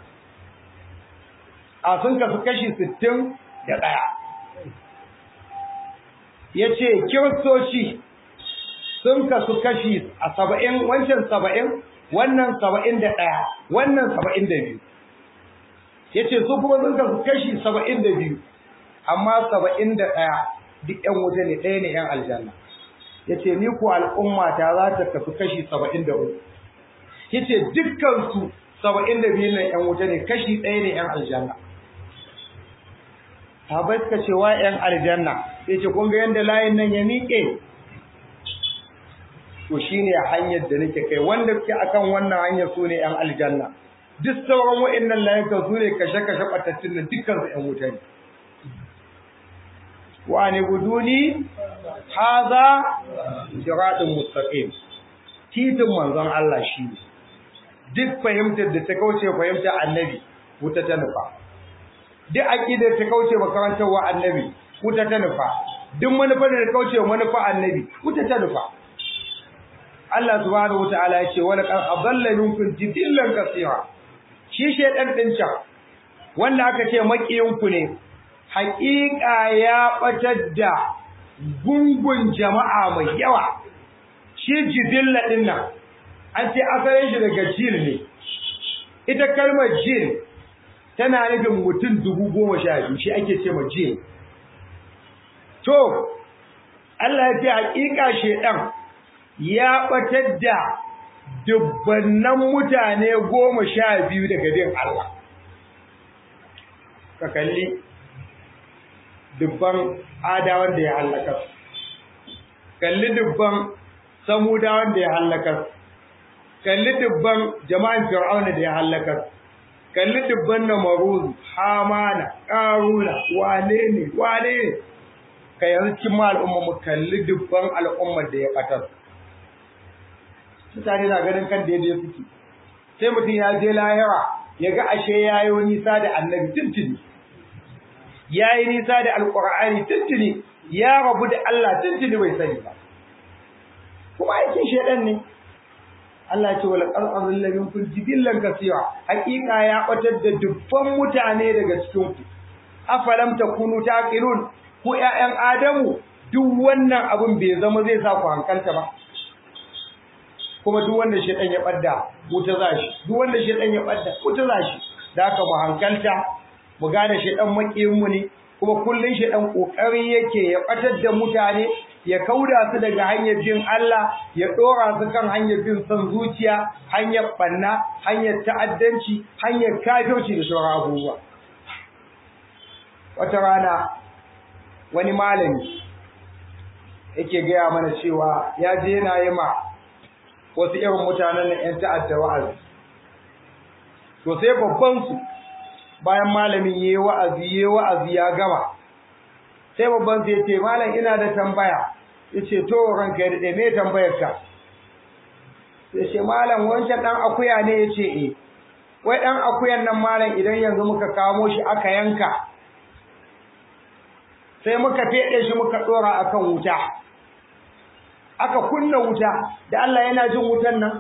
a sun kasu kashi sittin da ɗaya ya ce kiristoci sun kasu kashi a saba'in wancan saba'in wannan saba'in da ɗaya wannan saba'in da biyu ya ce su kuma sun kasu kashi saba'in da biyu amma saba'in da ɗaya duk ‘yan wuta ne ɗaya ne ‘yan aljanna ya ce ni ko al'umma ta za ta kasu kashi saba'in da uku ya ce dukkansu saba'in da biyu na ‘yan wuta ne kashi ɗaya ne ‘yan aljanna Sahabai suka ce wa ‘yan aljanna, sai ce, kun ga yadda layin nan ya miƙe? To shi ne hanyar da nake kai, wanda suke akan wannan hanyar su ne ‘yan aljanna. duk sauran wa'annan layukan su ne kashe-kashe ɓatattun nan dukkan su ‘yan wuta ne wa ne guduni haza siratun mustaqim titin manzon Allah shi ne duk fahimtar da ta kauce fahimtar annabi wuta ta nufa duk aqidar ta kauce makarantar wa annabi wuta ta nufa duk manufar da ta kauce manufa annabi wuta ta nufa Allah subhanahu wataala ya ce wala qad adalla minkum jibillan kaseera shi shedan din can wanda aka ce makiyin ku ne haƙiƙa ya batar da gungun jama'a mai yawa shi jibilla din nan an ce asalin shi daga jil ne ita kalmar jil tana nufin mutum dubu goma sha biyu shi ake ce ma jil to Allah ya ce haƙiƙa shedan ya batar da dubbannan mutane goma sha biyu daga bin Allah ka kalli dubban adawan da ya halaka kalli dubban samudawan da ya halaka kalli dubban jama'an fir'auna da ya halaka kalli dubban namaruz hamana qaruna wane ne wane ne ka yanzu cikin al'umma mu kalli dubban al'ummar da ya batar mutane na ganin kan daidai suke sai mutum ya je lahira ya ga ashe ya yi nisa da annabi tuntuni ya yi nisa da alƙur'ani tuntuni ya rabu da Allah tuntuni bai sani ba kuma aikin shaidan ne Allah ce wala qarqadul ladin kun jibillan kasira haƙiƙa ya batar da dubban mutane daga cikin ku afalam takunu taqilun ku ƴaƴan adamu duk wannan abun bai zama zai sa ku hankalta ba kuma duk wanda shedan ya badda wuta zashi duk wanda shedan ya badda wuta zashi da haka mu hankalta mu gane shedan makiyin mu ne kuma kullun shedan kokari yake ya batar da mutane ya kauda su daga hanyar bin Allah ya dora su kan hanyar bin son zuciya hanyar banna hanyar ta'addanci hanyar kafirci da sauran abubuwa wata rana wani malami yake gaya mana cewa ya je yana yi ma wasu irin mutanen nan 'yan ta'adda wa'azi to sai babban su bayan malamin yayi wa'azi yayi wa'azi ya gama sai babban su yace malam ina da tambaya yace to ranka ya dade me tambayar ka yace malam wancan dan akuya ne yace eh wai dan akuyan nan malam idan yanzu muka kamo shi aka yanka sai muka fede shi muka dora akan wuta aka kunna wuta da Allah yana jin wutan nan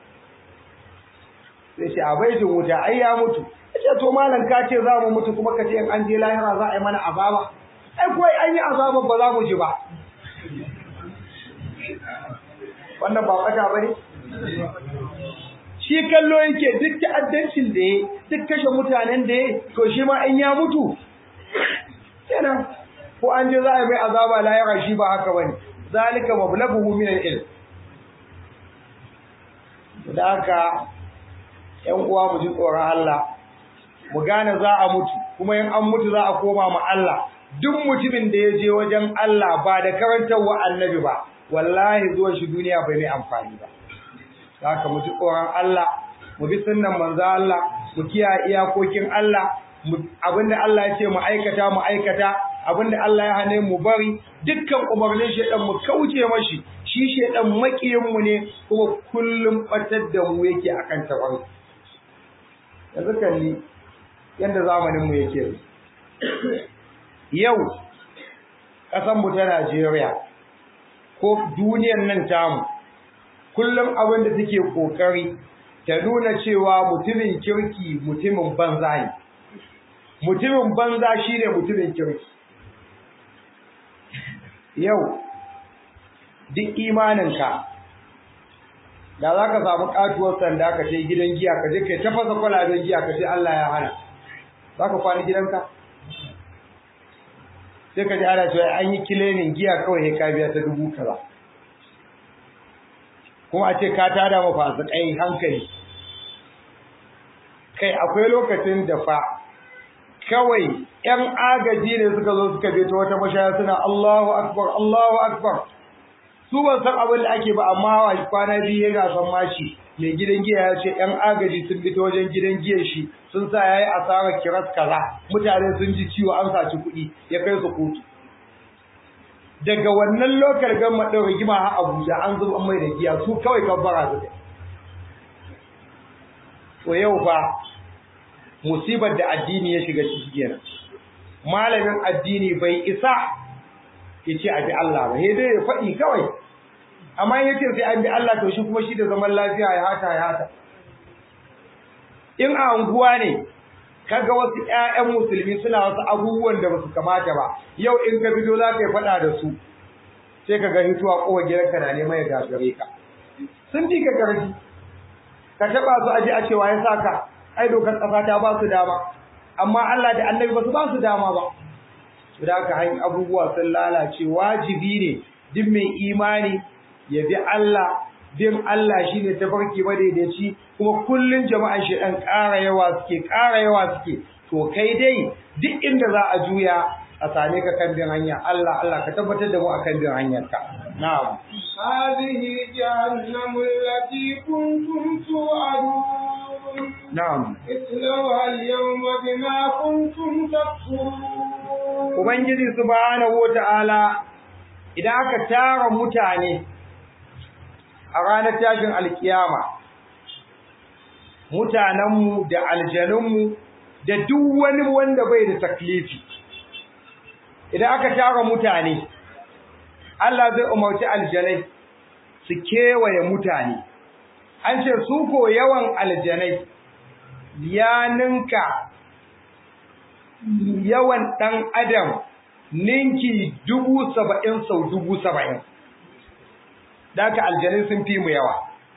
sai ce a bai jin wuta ai ya mutu ce to malam ka ce za mu mutu kuma ka ce in an je lahira za a yi mana azaba ai ko an yi azaba ba za mu ji ba wannan ba kata bane shi kallo yake duk ta'addancin da ya duk kashe mutanen da ya to shi ma in ya mutu kenan ko an je za a yi mai azaba lahira shi ba haka bane zalika mablaghuhu min al-ilm da haka ƴan uwa mu ji tsoron Allah mu gane za a mutu kuma in an mutu za a koma ma Allah duk mutumin da ya je wajen Allah ba da karantarwa annabi ba wallahi zuwan shi duniya bai mai amfani ba haka mu ji tsoron Allah mu bi sunnan manzo Allah mu kiyaye iyakokin Allah abinda Allah ya ce mu aikata mu aikata abinda Allah ya hane mu bari dukkan umarnin shedan mu kauce mashi shi shedan makiyin mu ne kuma kullum batar da mu yake akan tabar yanzu kalli yanda zamanin mu yake yau kasan mu ta Najeriya ko duniyar nan tamu kullum abin da take kokari ta nuna cewa mutumin kirki mutumin banza ne mutumin banza shine mutumin kirki yau duk imaninka da za ka samu katuwar sanda ka ce gidan giya ka je kai tafasa kwalaben giya ka ce Allah ya hana za ka kwana gidanka sai ka ji ana cewa an yi kilenin giya kawai ne ka biya ta dubu kaza kuma a ce ka tada ma fasikai hankali kai akwai lokacin da fa kawai ‘yan agaji ne suka zo suka beto wata mashaya suna Allahu Akbar, Allahu Akbar. Su ban san abin da ake ba amma hawa kwana biyu ya gasan mashi mai gidan giya ya ce ‘yan agaji sun fito wajen gidan giyan shi sun sa ya yi asarar kiras kaza mutane sun ji ciwo an saci kuɗi ya kai su kotu daga wannan lokal gama ɗin rigima har abuja an zuba mai da giya su kawai kabbara su to yau fa musibar da addini ya shiga ciki kenan malamin addini bai isa ya ce a bi Allah ba sai dai ya faɗi kawai amma ya ce sai an bi Allah to shi kuma shi da zaman lafiya ya hata ya hata in a unguwa ne kaga wasu ƴaƴan musulmi suna wasu abubuwan da basu kamata ba yau in ka fito za ka yi faɗa da su sai ka ga hituwa kowa gidanka na neman ya gagare ka sun ji ka karfi ka taɓa su aje a cewa ya saka ai dokar ƙasa ta ba su dama amma Allah da annabi ba su ba su dama ba da haka hanyar abubuwa sun lalace wajibi ne duk mai imani ya bi Allah bin Allah shine tafarki madaidaici kuma kullun jama'an shi dan ƙara yawa suke ƙara yawa suke to kai dai duk inda za a juya a same ka kan bin hanya Allah Allah ka tabbatar da mu akan bin hanyar ka na'am هذه جهنم التي كنتم توعدون na'am اصلوها اليوم بما كنتم تكفرون ubangiji subhanahu wata'ala idan aka tara mutane a ranar tashin alkiyama mutanenmu da aljanunmu da duk wani wanda bai da taklifi idan aka tara mutane Allah zai umarci aljanai su kewaye mutane an ce su ko yawan aljanai ya ninka yawan ɗan adam ninki dubu saba'in sau dubu saba'in Daka aljanai sun fi mu yawa.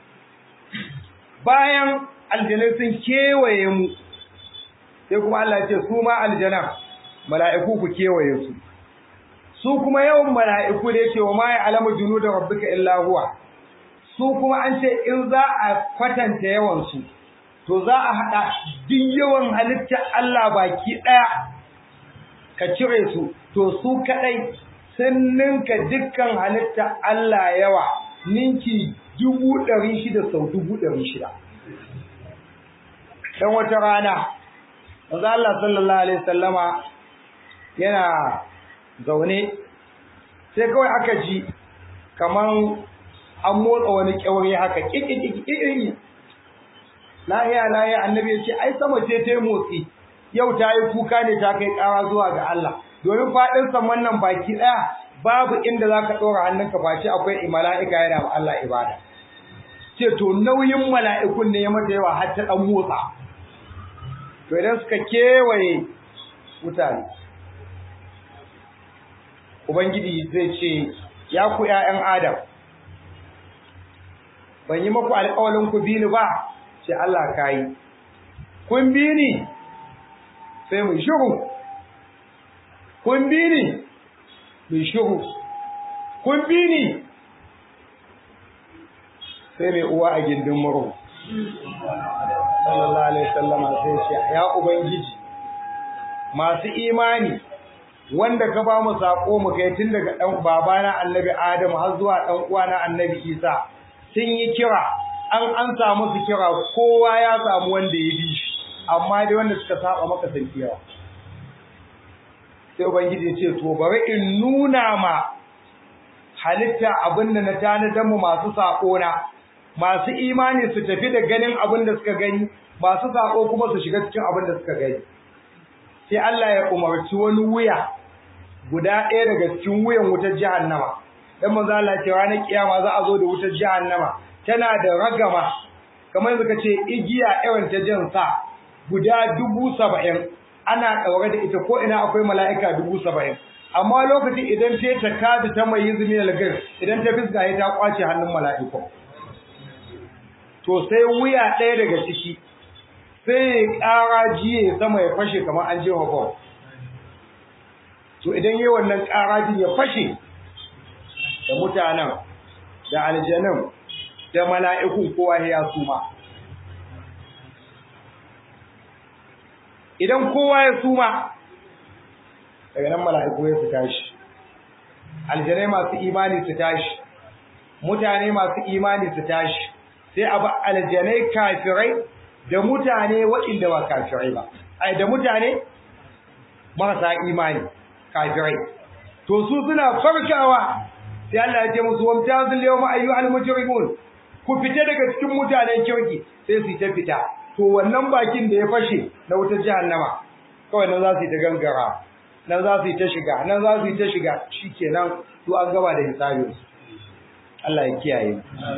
Bayan aljanai sun kewaye mu, sai kuma Allah ce su ma aljanan mala'iku ku kewaye su. Su kuma yawan mala'iku da yake wa ma ya alama junu da rabbika illa huwa. Su kuma an ce in za a kwatanta yawansu, to za a haɗa duk yawan halittar Allah baki ɗaya ka cire su, to su kaɗai sun ninka dukkan halittar Allah yawa. ninki dubu ɗari shida sau dubu ɗari shida. Ɗan wata rana, wanzu Allah sallallahu Alaihi sallama yana zaune, sai kawai aka ji kaman an motsa wani ƙyauri haka ƙiƙiƙiƙiƙi. Lahiya lahiya annabi ya ce, ai sama ce ta yi motsi, yau ta yi kuka ne ta kai ƙara zuwa ga Allah. Domin faɗin saman nan baki ɗaya babu inda za ka ɗora hannunka face akwai mala'ika yana ma Allah ibada. Ce, to nauyin mala'ikun ne ya mata yawa har ta ɗan motsa. To idan suka kewaye mutane, Ubangiji zai ce, Ya ku ’ya'yan Adam, ban yi maku alƙawalin ku bi ni ba, ce Allah ka yi. Kun bi ni, sai mu shiru. Kun bi ni, mai shiru kun bi ni sai mai uwa a gindin murhu sallallahu alaihi wasallama sai ce ya ubangiji masu imani wanda ka ba mu sako mu kai tun daga dan babana annabi adamu har zuwa dan uwana annabi isa sun yi kira an an samu su kira kowa ya samu wanda ya bi shi amma dai wanda suka saba maka sun yawa sai ubangiji ya ce to bari in nuna ma halitta abinda na tanadan mu masu sako na masu imani su tafi da ganin abin da suka gani masu sako kuma su shiga cikin abin da suka gani sai Allah ya umarci wani wuya guda ɗaya daga cikin wuyan wutar jahannama dan manzo Allah ya ce ranar kiyama za a zo da wutar jahannama tana da ragama kamar suka ce igiya irin ta jin sa guda dubu saba'in ana ɗaure da ita ko ina akwai mala'ika dubu saba'in amma lokacin idan ta ta kada ta mai yizmi algar idan ta fiska ya ta kwace hannun mala'iku to sai wuya ɗaya daga ciki sai ya ƙara jiye sama ya fashe kamar an je bom to idan yi wannan ƙara ya fashe da mutanen da aljanun da mala'ikun kowa ya suma idan kowa ya suma daga nan mala'iku ya su tashi aljanai masu imani su tashi mutane masu imani su tashi sai a ba aljanai kafirai da mutane waɗanda ba kafirai ba ai da mutane marasa imani kafirai to su suna farkawa sai Allah ya ce musu wamtazil yawma ayyuhal mujrimun ku fita daga cikin mutanen kirki sai su ta fita to wannan bakin da ya fashe na wutar jahannama kawai nan za su yi ta gangara nan za su yi ta shiga nan za su yi ta shiga shikenan to an gaba da hisabin Allah ya kiyaye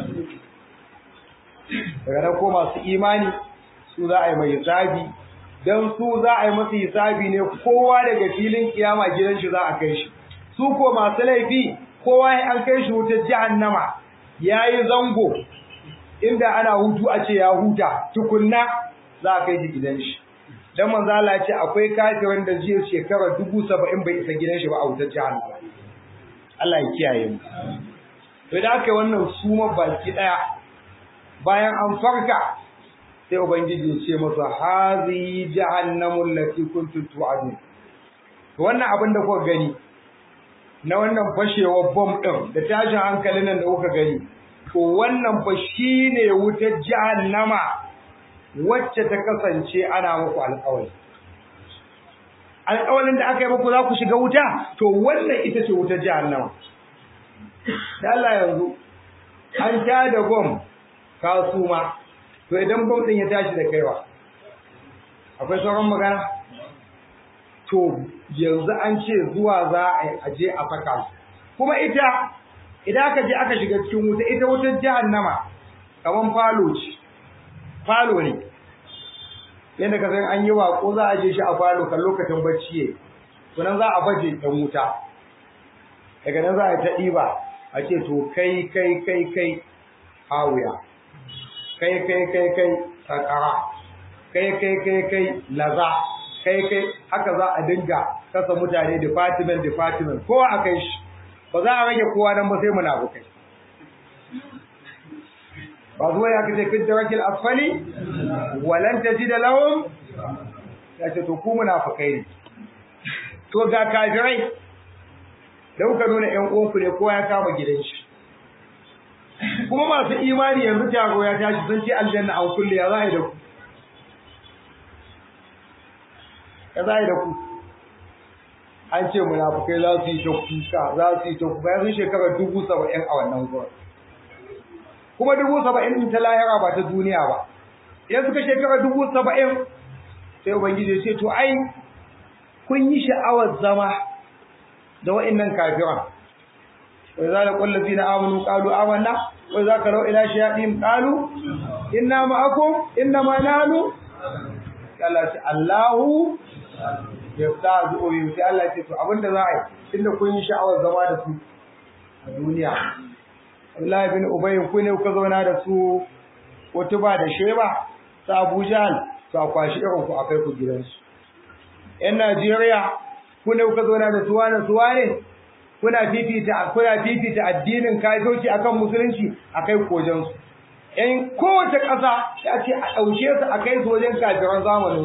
daga nan ko masu imani su za a yi mai hisabi dan su za a yi masa hisabi ne kowa daga filin kiyama gidan shi za a kai shi su ko masu laifi kowa ya an kai shi wutar jahannama yayi zango inda ana hutu a ce ya huta tukunna za a kai shi gidan shi dan manzo Allah ya ce akwai kafirin da zai shekara 70 bai isa gidan shi ba a wutar jahannama Allah ya kiyaye mu to da aka wannan suma baki daya bayan an farka sai ubangiji ya ce masa hazi jahannamul lati kuntum tu'adun to wannan abin da kuka gani na wannan fashewar bom din da tashin hankalin nan da kuka gani to wannan fa shine wutar jahannama wacce ta kasance ana muku alƙawari alƙawarin da aka yi muku za ku shiga wuta to wannan ita ce wutar jahannama da Allah yanzu an ta da bom ka suma to idan bom din ya tashi da kaiwa akwai sauran magana to yanzu an ce zuwa za a je a saka kuma ita idan aka je aka shiga cikin wuta ita wutar jahannama kaman falo ce falo ne yadda ka san an yi wako za a je shi a falo kan lokacin bacci ye to nan za a baje ɗan wuta daga nan za a ta ɗiba a ce to kai kai kai kai hawuya kai kai kai kai sakara kai kai kai kai laza kai kai haka za a dinga kasa mutane department department kowa a kai shi ba za a rage kowa nan ba sai munafukai ba zuwa ya kace fit darakil asfali walan tajida lahum ya ce to ku munafukai ne to ga kafirai da kuka nuna ƴan uwanku ne kowa ya kama gidan shi kuma masu imani yanzu taro ya tashi sun ce aljanna an kulle ya za a yi da ku ya za a yi da ku an ce munafukai za su yi ta kuka za su yi ta kuka ya sun shekarar dubu saba'in a wannan gurin kuma dubu saba'in ɗin ta lahira ba ta duniya ba idan suka shekarar dubu saba'in sai ubangiji ya ce to ai kun yi sha'awar zama da wa'annan kafiran wa idza laqul ladina amanu qalu amanna wa idza qalu ila shayatin qalu inna ma'akum inna ma nahnu Allah ce Allahu yasta'zu bi sai Allah ce to abinda za a yi tunda kun yi sha'awar zama da su a duniya Abdullahi bin Ubay ku ne kuka zauna da su Utuba da Sheba ta Abu Jahl to a kwashi irin ku akai ku gidansu ‘yan Najeriya ku ne kuka zauna da suwa da suwa ne, kuna fifita kuna fifita addinin kafirci akan musulunci a kai kojansu. ‘Yan kowace ƙasa ya ce a ɗauke su a kai su wajen kafiran zamanin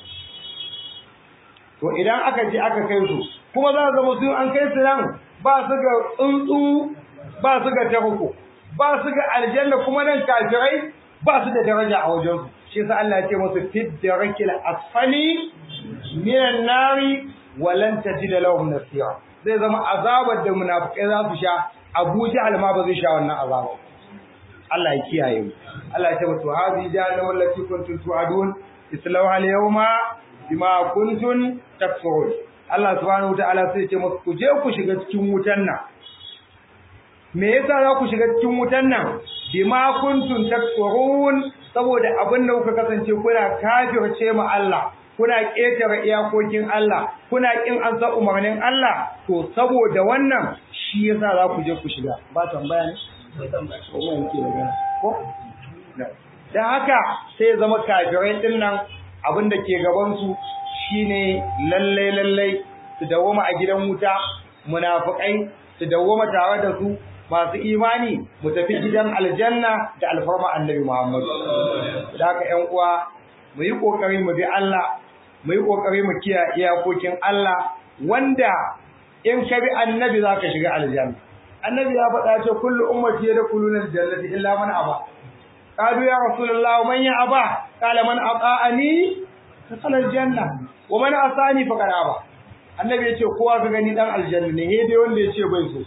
To idan aka je aka kai su, kuma za zama su an kai su nan ba su ga tsuntsu ba su ga tarko, ba su ga aljanna kuma nan kafirai ba su da daraja a wajensu. Shi sa Allah ya ce musu fit da rakil asfali minan nari walan tajida lahum nasira zai zama azabar da munafikai za su sha Abu Jahl ma ba zai sha wannan azabar Allah ya kiyaye mu Allah ya tabbata hadi jahannam allati kuntum tu'adun islawha al-yawma bima kuntum takfurun Allah subhanahu wa ta'ala sai ya ce muku ku je ku shiga cikin wutan nan me yasa za ku shiga cikin wutan nan bima kuntum takfurun saboda abin da kuka kasance kuna kafirce ma Allah kuna ƙetare iyakokin Allah kuna ƙin an san umarnin Allah to saboda wannan shi yasa za ku je ku shiga ba tambaya ne ko tambaya ko mun ke magana ko dan haka sai ya zama kafirai din nan abin da ke gaban su shine lalle lalle su dawoma a gidan wuta munafikai su dawoma tare da su masu imani mu tafi gidan aljanna da alfarma annabi Muhammad da haka ƴan uwa mu yi kokari mu bi Allah mu yi kokari mu kiyaye iyakokin Allah wanda in ka bi annabi za ka shiga aljanna annabi ya faɗa ce kullu ummati yadkhuluna aljannata illa man aba قالوا يا رسول الله ومن يأبى قال من أطاعني دخل الجنة ومن أطاعني فقد أبى annabi ya ce kowa ka gani dan aljanna ne he dai wanda ya ce bai so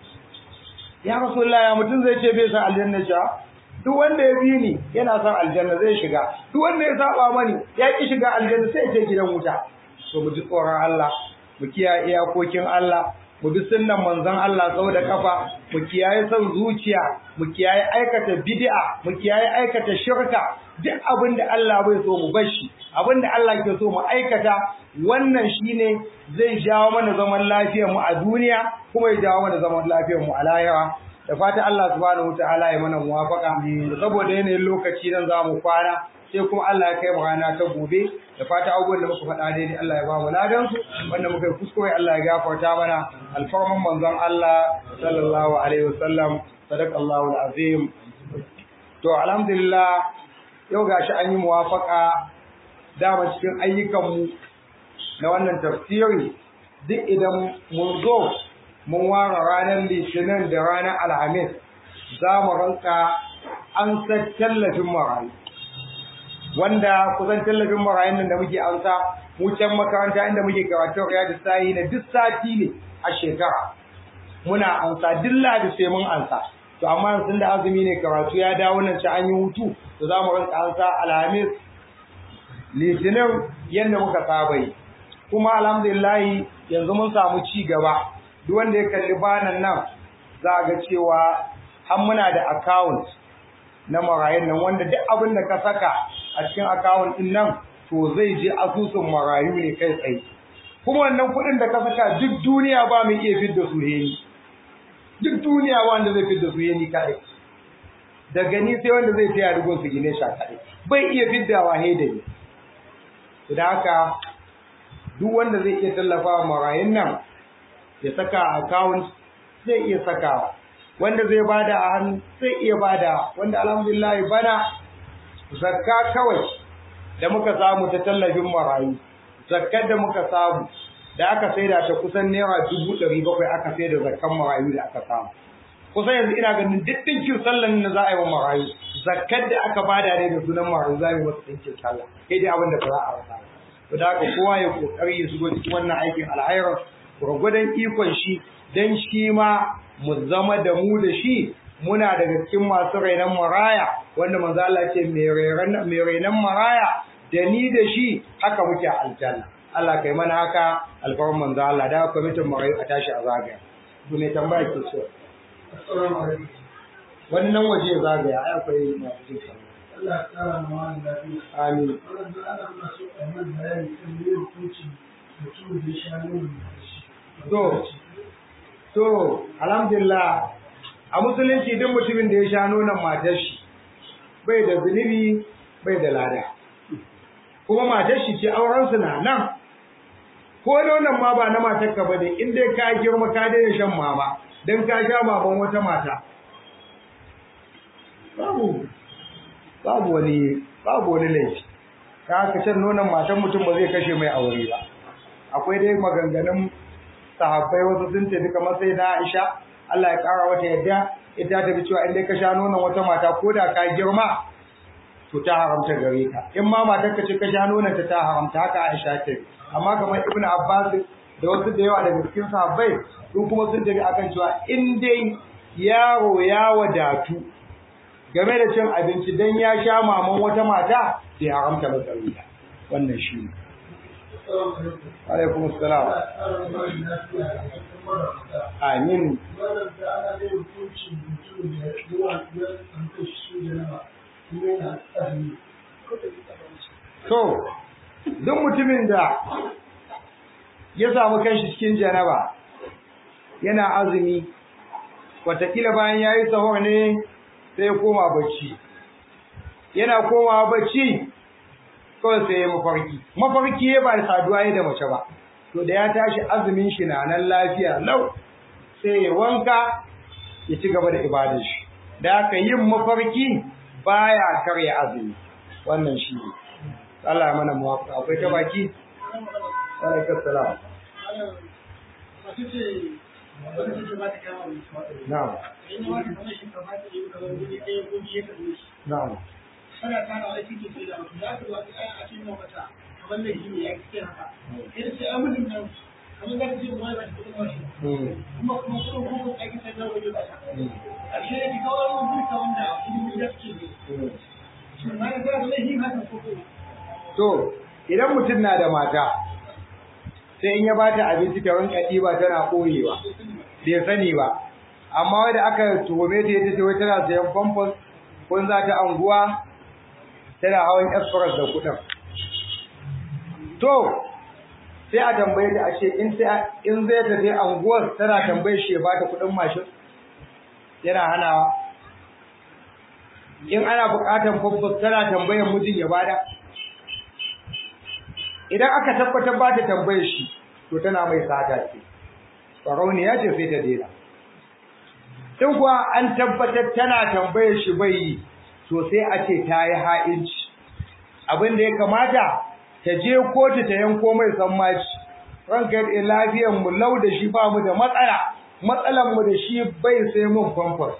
ya rasulullah ya mutum zai ce bai san aljanna ja duk wanda ya bi ni yana son aljanna zai shiga duk wanda ya saba mani ya ki shiga aljanna sai ya je gidan wuta to mu ji tsoron Allah mu kiyaye iyakokin Allah mu bi sunnan manzon Allah sau da kafa mu kiyaye son zuciya mu kiyaye aikata bid'a mu kiyaye aikata shirka duk abin da Allah bai so mu bar shi abin da Allah ke so mu aikata wannan shine zai jawo mana zaman lafiyar mu a duniya kuma ya jawo mana zaman lafiyar mu a lahira da fata Allah subhanahu wataala ya mana muwafaka saboda yanayin lokaci nan za mu kwana sai kuma Allah ya kai mu rana ta gobe da fata abubuwan da muka faɗa daidai Allah ya ba mu ladan su wanda muka yi kuskure Allah ya gafarta mana alfarman manzon Allah sallallahu alaihi wasallam sadaqallahu alazim to alhamdulillah yau gashi an yi muwafaka dama cikin ayyukan mu na wannan tafsiri duk idan mun zo mun ware ranar litinin da ranar alhamis za mu ranka an san tallafin marayu wanda kusan tallafin marayun nan da muke amsa mu can makaranta inda muke karatu riyadu sahi na duk sati ne a shekara muna amsa duk ladi sai mun ansa to amma yanzu da azumi ne karatu ya dawo nan ci an yi hutu to za mu rinka ansa alhamis litinin yadda muka saba yi kuma alhamdulillah yanzu mun samu ci gaba duk wanda ya kalli banan nan za a ga cewa har muna da account na marayun nan wanda duk abin da ka saka a cikin account din nan to zai je asusun marayu ne kai tsaye kuma wannan kuɗin da ka saka duk duniya ba mu iya fidda su heni duk duniya ba wanda zai fidda su heni kaɗai daga ni sai wanda zai taya rigon su gine sha kaɗai bai iya fiddawa he da ni da haka duk wanda zai iya tallafa marayun nan ya saka account zai iya sakawa wanda zai bada a hannu zai iya bada wanda alhamdulillah bana zakka kawai da muka samu ta tallafin marayu zakkar da muka samu da aka saida ta kusan naira dubu ɗari bakwai aka saida zakkan marayu da aka samu kusan yanzu ina ganin duk ɗinkin sallan na za a yi wa marayu zakkar da aka bada ne da sunan marayu za mu yi wasu ɗinkin sallah kai dai abin da ba za a rasa to da haka kowa ya kokari ya shigo cikin wannan aikin alhairar gwargwadon ikon shi dan shi ma mu zama da mu da shi muna daga cikin masu rainon maraya wanda manzo Allah ce mai rainon maraya da ni da shi haka muke aljanna Allah kai mana haka alfarman manzo Allah da kwamitin marayu a tashi a zagaya to me tambaya ke so Assalamu alaikum. wannan waje zagaya ai akwai masu jin sallah Allah ya kara ma wani lafiya. amin Wannan da ana muna so a yi bayani kan me hukunci mutum da ya sha nono da shi. To, to, alhamdulillah, a musulunci duk mutumin da ya sha nonon matar shi, bai da zunubi, bai da lada. Kuma matar shi ce aurensu na nan, ko nonon ma ba na matar ka ba ne, in dai ka girma ka daina shan mama, don ka sha maman wata mata. Babu, babu wani, babu wani laifi. Ka haka shan nonon matan mutum ba zai kashe mai aure ba. Akwai dai maganganun sahabbai wasu sun tafi kamar sai na Aisha Allah ya kara wata yadda ita ta bi cewa in dai ka sha nonon wata mata ko da ka girma to ta haramta gare ka in ma matar ka ce ka sha nonon ta ta haramta haka Aisha ta bi amma kamar Ibn Abbas da wasu da yawa daga cikin sahabbai su kuma sun tafi akan cewa in dai yaro ya wadatu game da cin abinci dan ya sha maman wata mata bai haramta ba tsarita wannan shi ne Assalamu alaikum. alaikum assalam Allah ya kara ma wani lafiya a cikin marasa. amin Wannan da ana yin hukunci mutum da yawa ya tsanto shi da nama. Kuma yana azumi. To, duk mutumin da ya samu kanshi cikin janaba yana azumi, watakila bayan ya yi sahur ne sai ya koma bacci. Yana komawa bacci, kawai sai ya mafarki. Mafarki ya ba da saduwa ya da mace ba. To da ya tashi azumin shi na nan lafiya lau, sai ya wanka ya ci gaba da ibadar shi. Da aka yin mafarki baya karya azumi. Wannan shi ne. Allah ya mana muwafaqa akwai ta baki alaikum salam Masu ce wanda take ba ta kama mai shi na'am in wani kamar shi kamar ta yi kamar wani ɗaya ko biye ka zo shi na'am kana tara wani cikin sai da mutum za ka zo a cikin mata kamar da shi ne ya ce haka idan sai an mutum nan kamar za ka ce wani ba ta kuɗin ba shi mm kuma kuma kuma kuma ake sai na wani ba ta ƙarshe ya fi kawai wani duka wanda ilimin da suke ne mm shi ma ya zara da yin haka ko kuma To, idan mutum na da mata, sai in ya ba ta abinci ta rinka ɗiba tana ɓoyewa, bai sani ba. Amma wadda aka tuhume ta ita ce wai tana sayan famfas, ko za ta anguwa, tana hawan express da kuɗin. To, sai a tambaye ta ashe in sai in zai ta je anguwar tana tambaye shi ya ba ta kuɗin mashin, yana hanawa. In ana buƙatar famfas tana tambayar mijin ya bada. idan aka tabbatar ba ta tambaye shi to tana mai sata ce farauniya ce sai ta dena in kuwa an tabbatar tana tambaye shi bai yi to sai a ce ta yi ha'inci abin da ya kamata ta je kotu ta yanko mai sammaci ranka yadda lafiyar mu lau da shi ba mu da matsala matsalan mu da shi bai sai mun famfas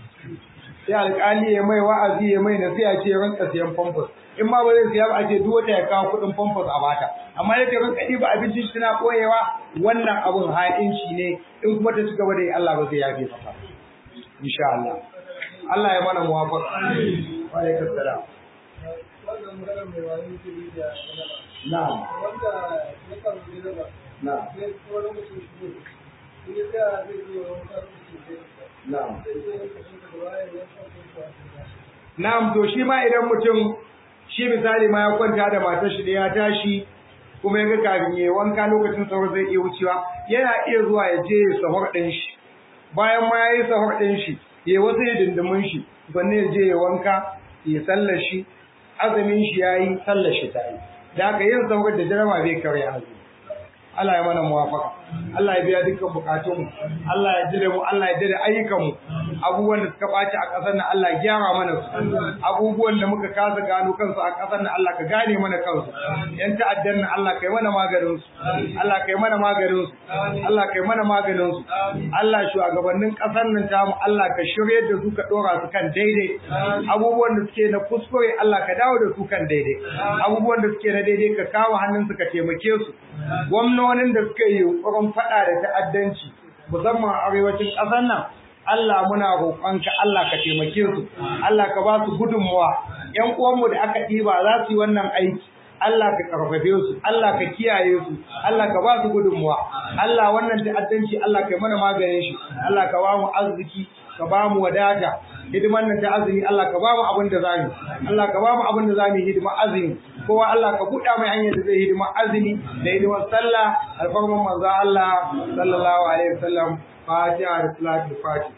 sai alƙali ya mai wa'azi ya mai nasiha ce ranka siyan famfas in ma ba zai siya ba a ce duk wata ya kawo kuɗin famfas a bata amma yake rinka ɗiba abincin shi tana koyewa wannan abun ha'inci ne in kuma ta ci gaba da yi Allah ba zai yafe maka insha Allah Allah ya mana muwafaqa wa alaikum salam wannan magana mai wani ke da na'am wanda ya samu gida ba na'am sai kuma lokacin shi ne in ya tsaya zai zo wani kasuwanci ne na'am sai zai yi kashin da baya ya sa kuma a Na'am to shi ma idan mutum shi misali ma ya kwanta da matar shi da ya tashi kuma ya ga kafin ya wanka lokacin sahur zai iya wucewa yana iya zuwa ya je ya sahur ɗin shi bayan ma ya yi sahur ɗin shi ya wasu ya dindimin shi sannan ya je ya wanka ya sallar shi azumin shi ya yi sallar shi ta yi da haka yin sahur da jarama bai karya azumi Allah ya mana muwafaka Allah ya biya dukkan bukatunmu Allah ya jira mu Allah ya jira ayyukanmu abubuwan da suka ɓaci a ƙasar nan Allah ya gyara mana su abubuwan da muka kasa gano kansu a ƙasar nan Allah ka gane mana kansu yan ta'addan nan Allah kai mana maganin su Allah kai mana maganin su Allah kai mana maganin su Allah shugabannin ƙasar nan tamu Allah ka shirye da su ka dora su kan daidai abubuwan da suke na kuskure Allah ka dawo da su kan daidai abubuwan da suke na daidai ka kawo hannun su ka taimake su gwamnonin da suka yi yunkurin faɗa da ta'addanci musamman a arewacin ƙasar nan Allah muna roƙonka Allah ka taimake su Allah ka ba su gudunmuwa ƴan uwanmu da aka ɗiba za su yi wannan aiki Allah ka karfafe su Allah ka kiyaye su Allah ka ba su gudunmuwa Allah wannan ta'addanci Allah ka yi mana maganin shi Allah ka ba mu arziki ka ba mu wadata hidiman nan ta azumi Allah ka ba mu abin da zamu Allah ka ba mu abin da zamu hidima azumi kowa Allah ka buɗa mai hanyar da zai hidima azumi da hidimar sallah alfarman manzo Allah sallallahu alaihi wasallam fatiha da salatul fatiha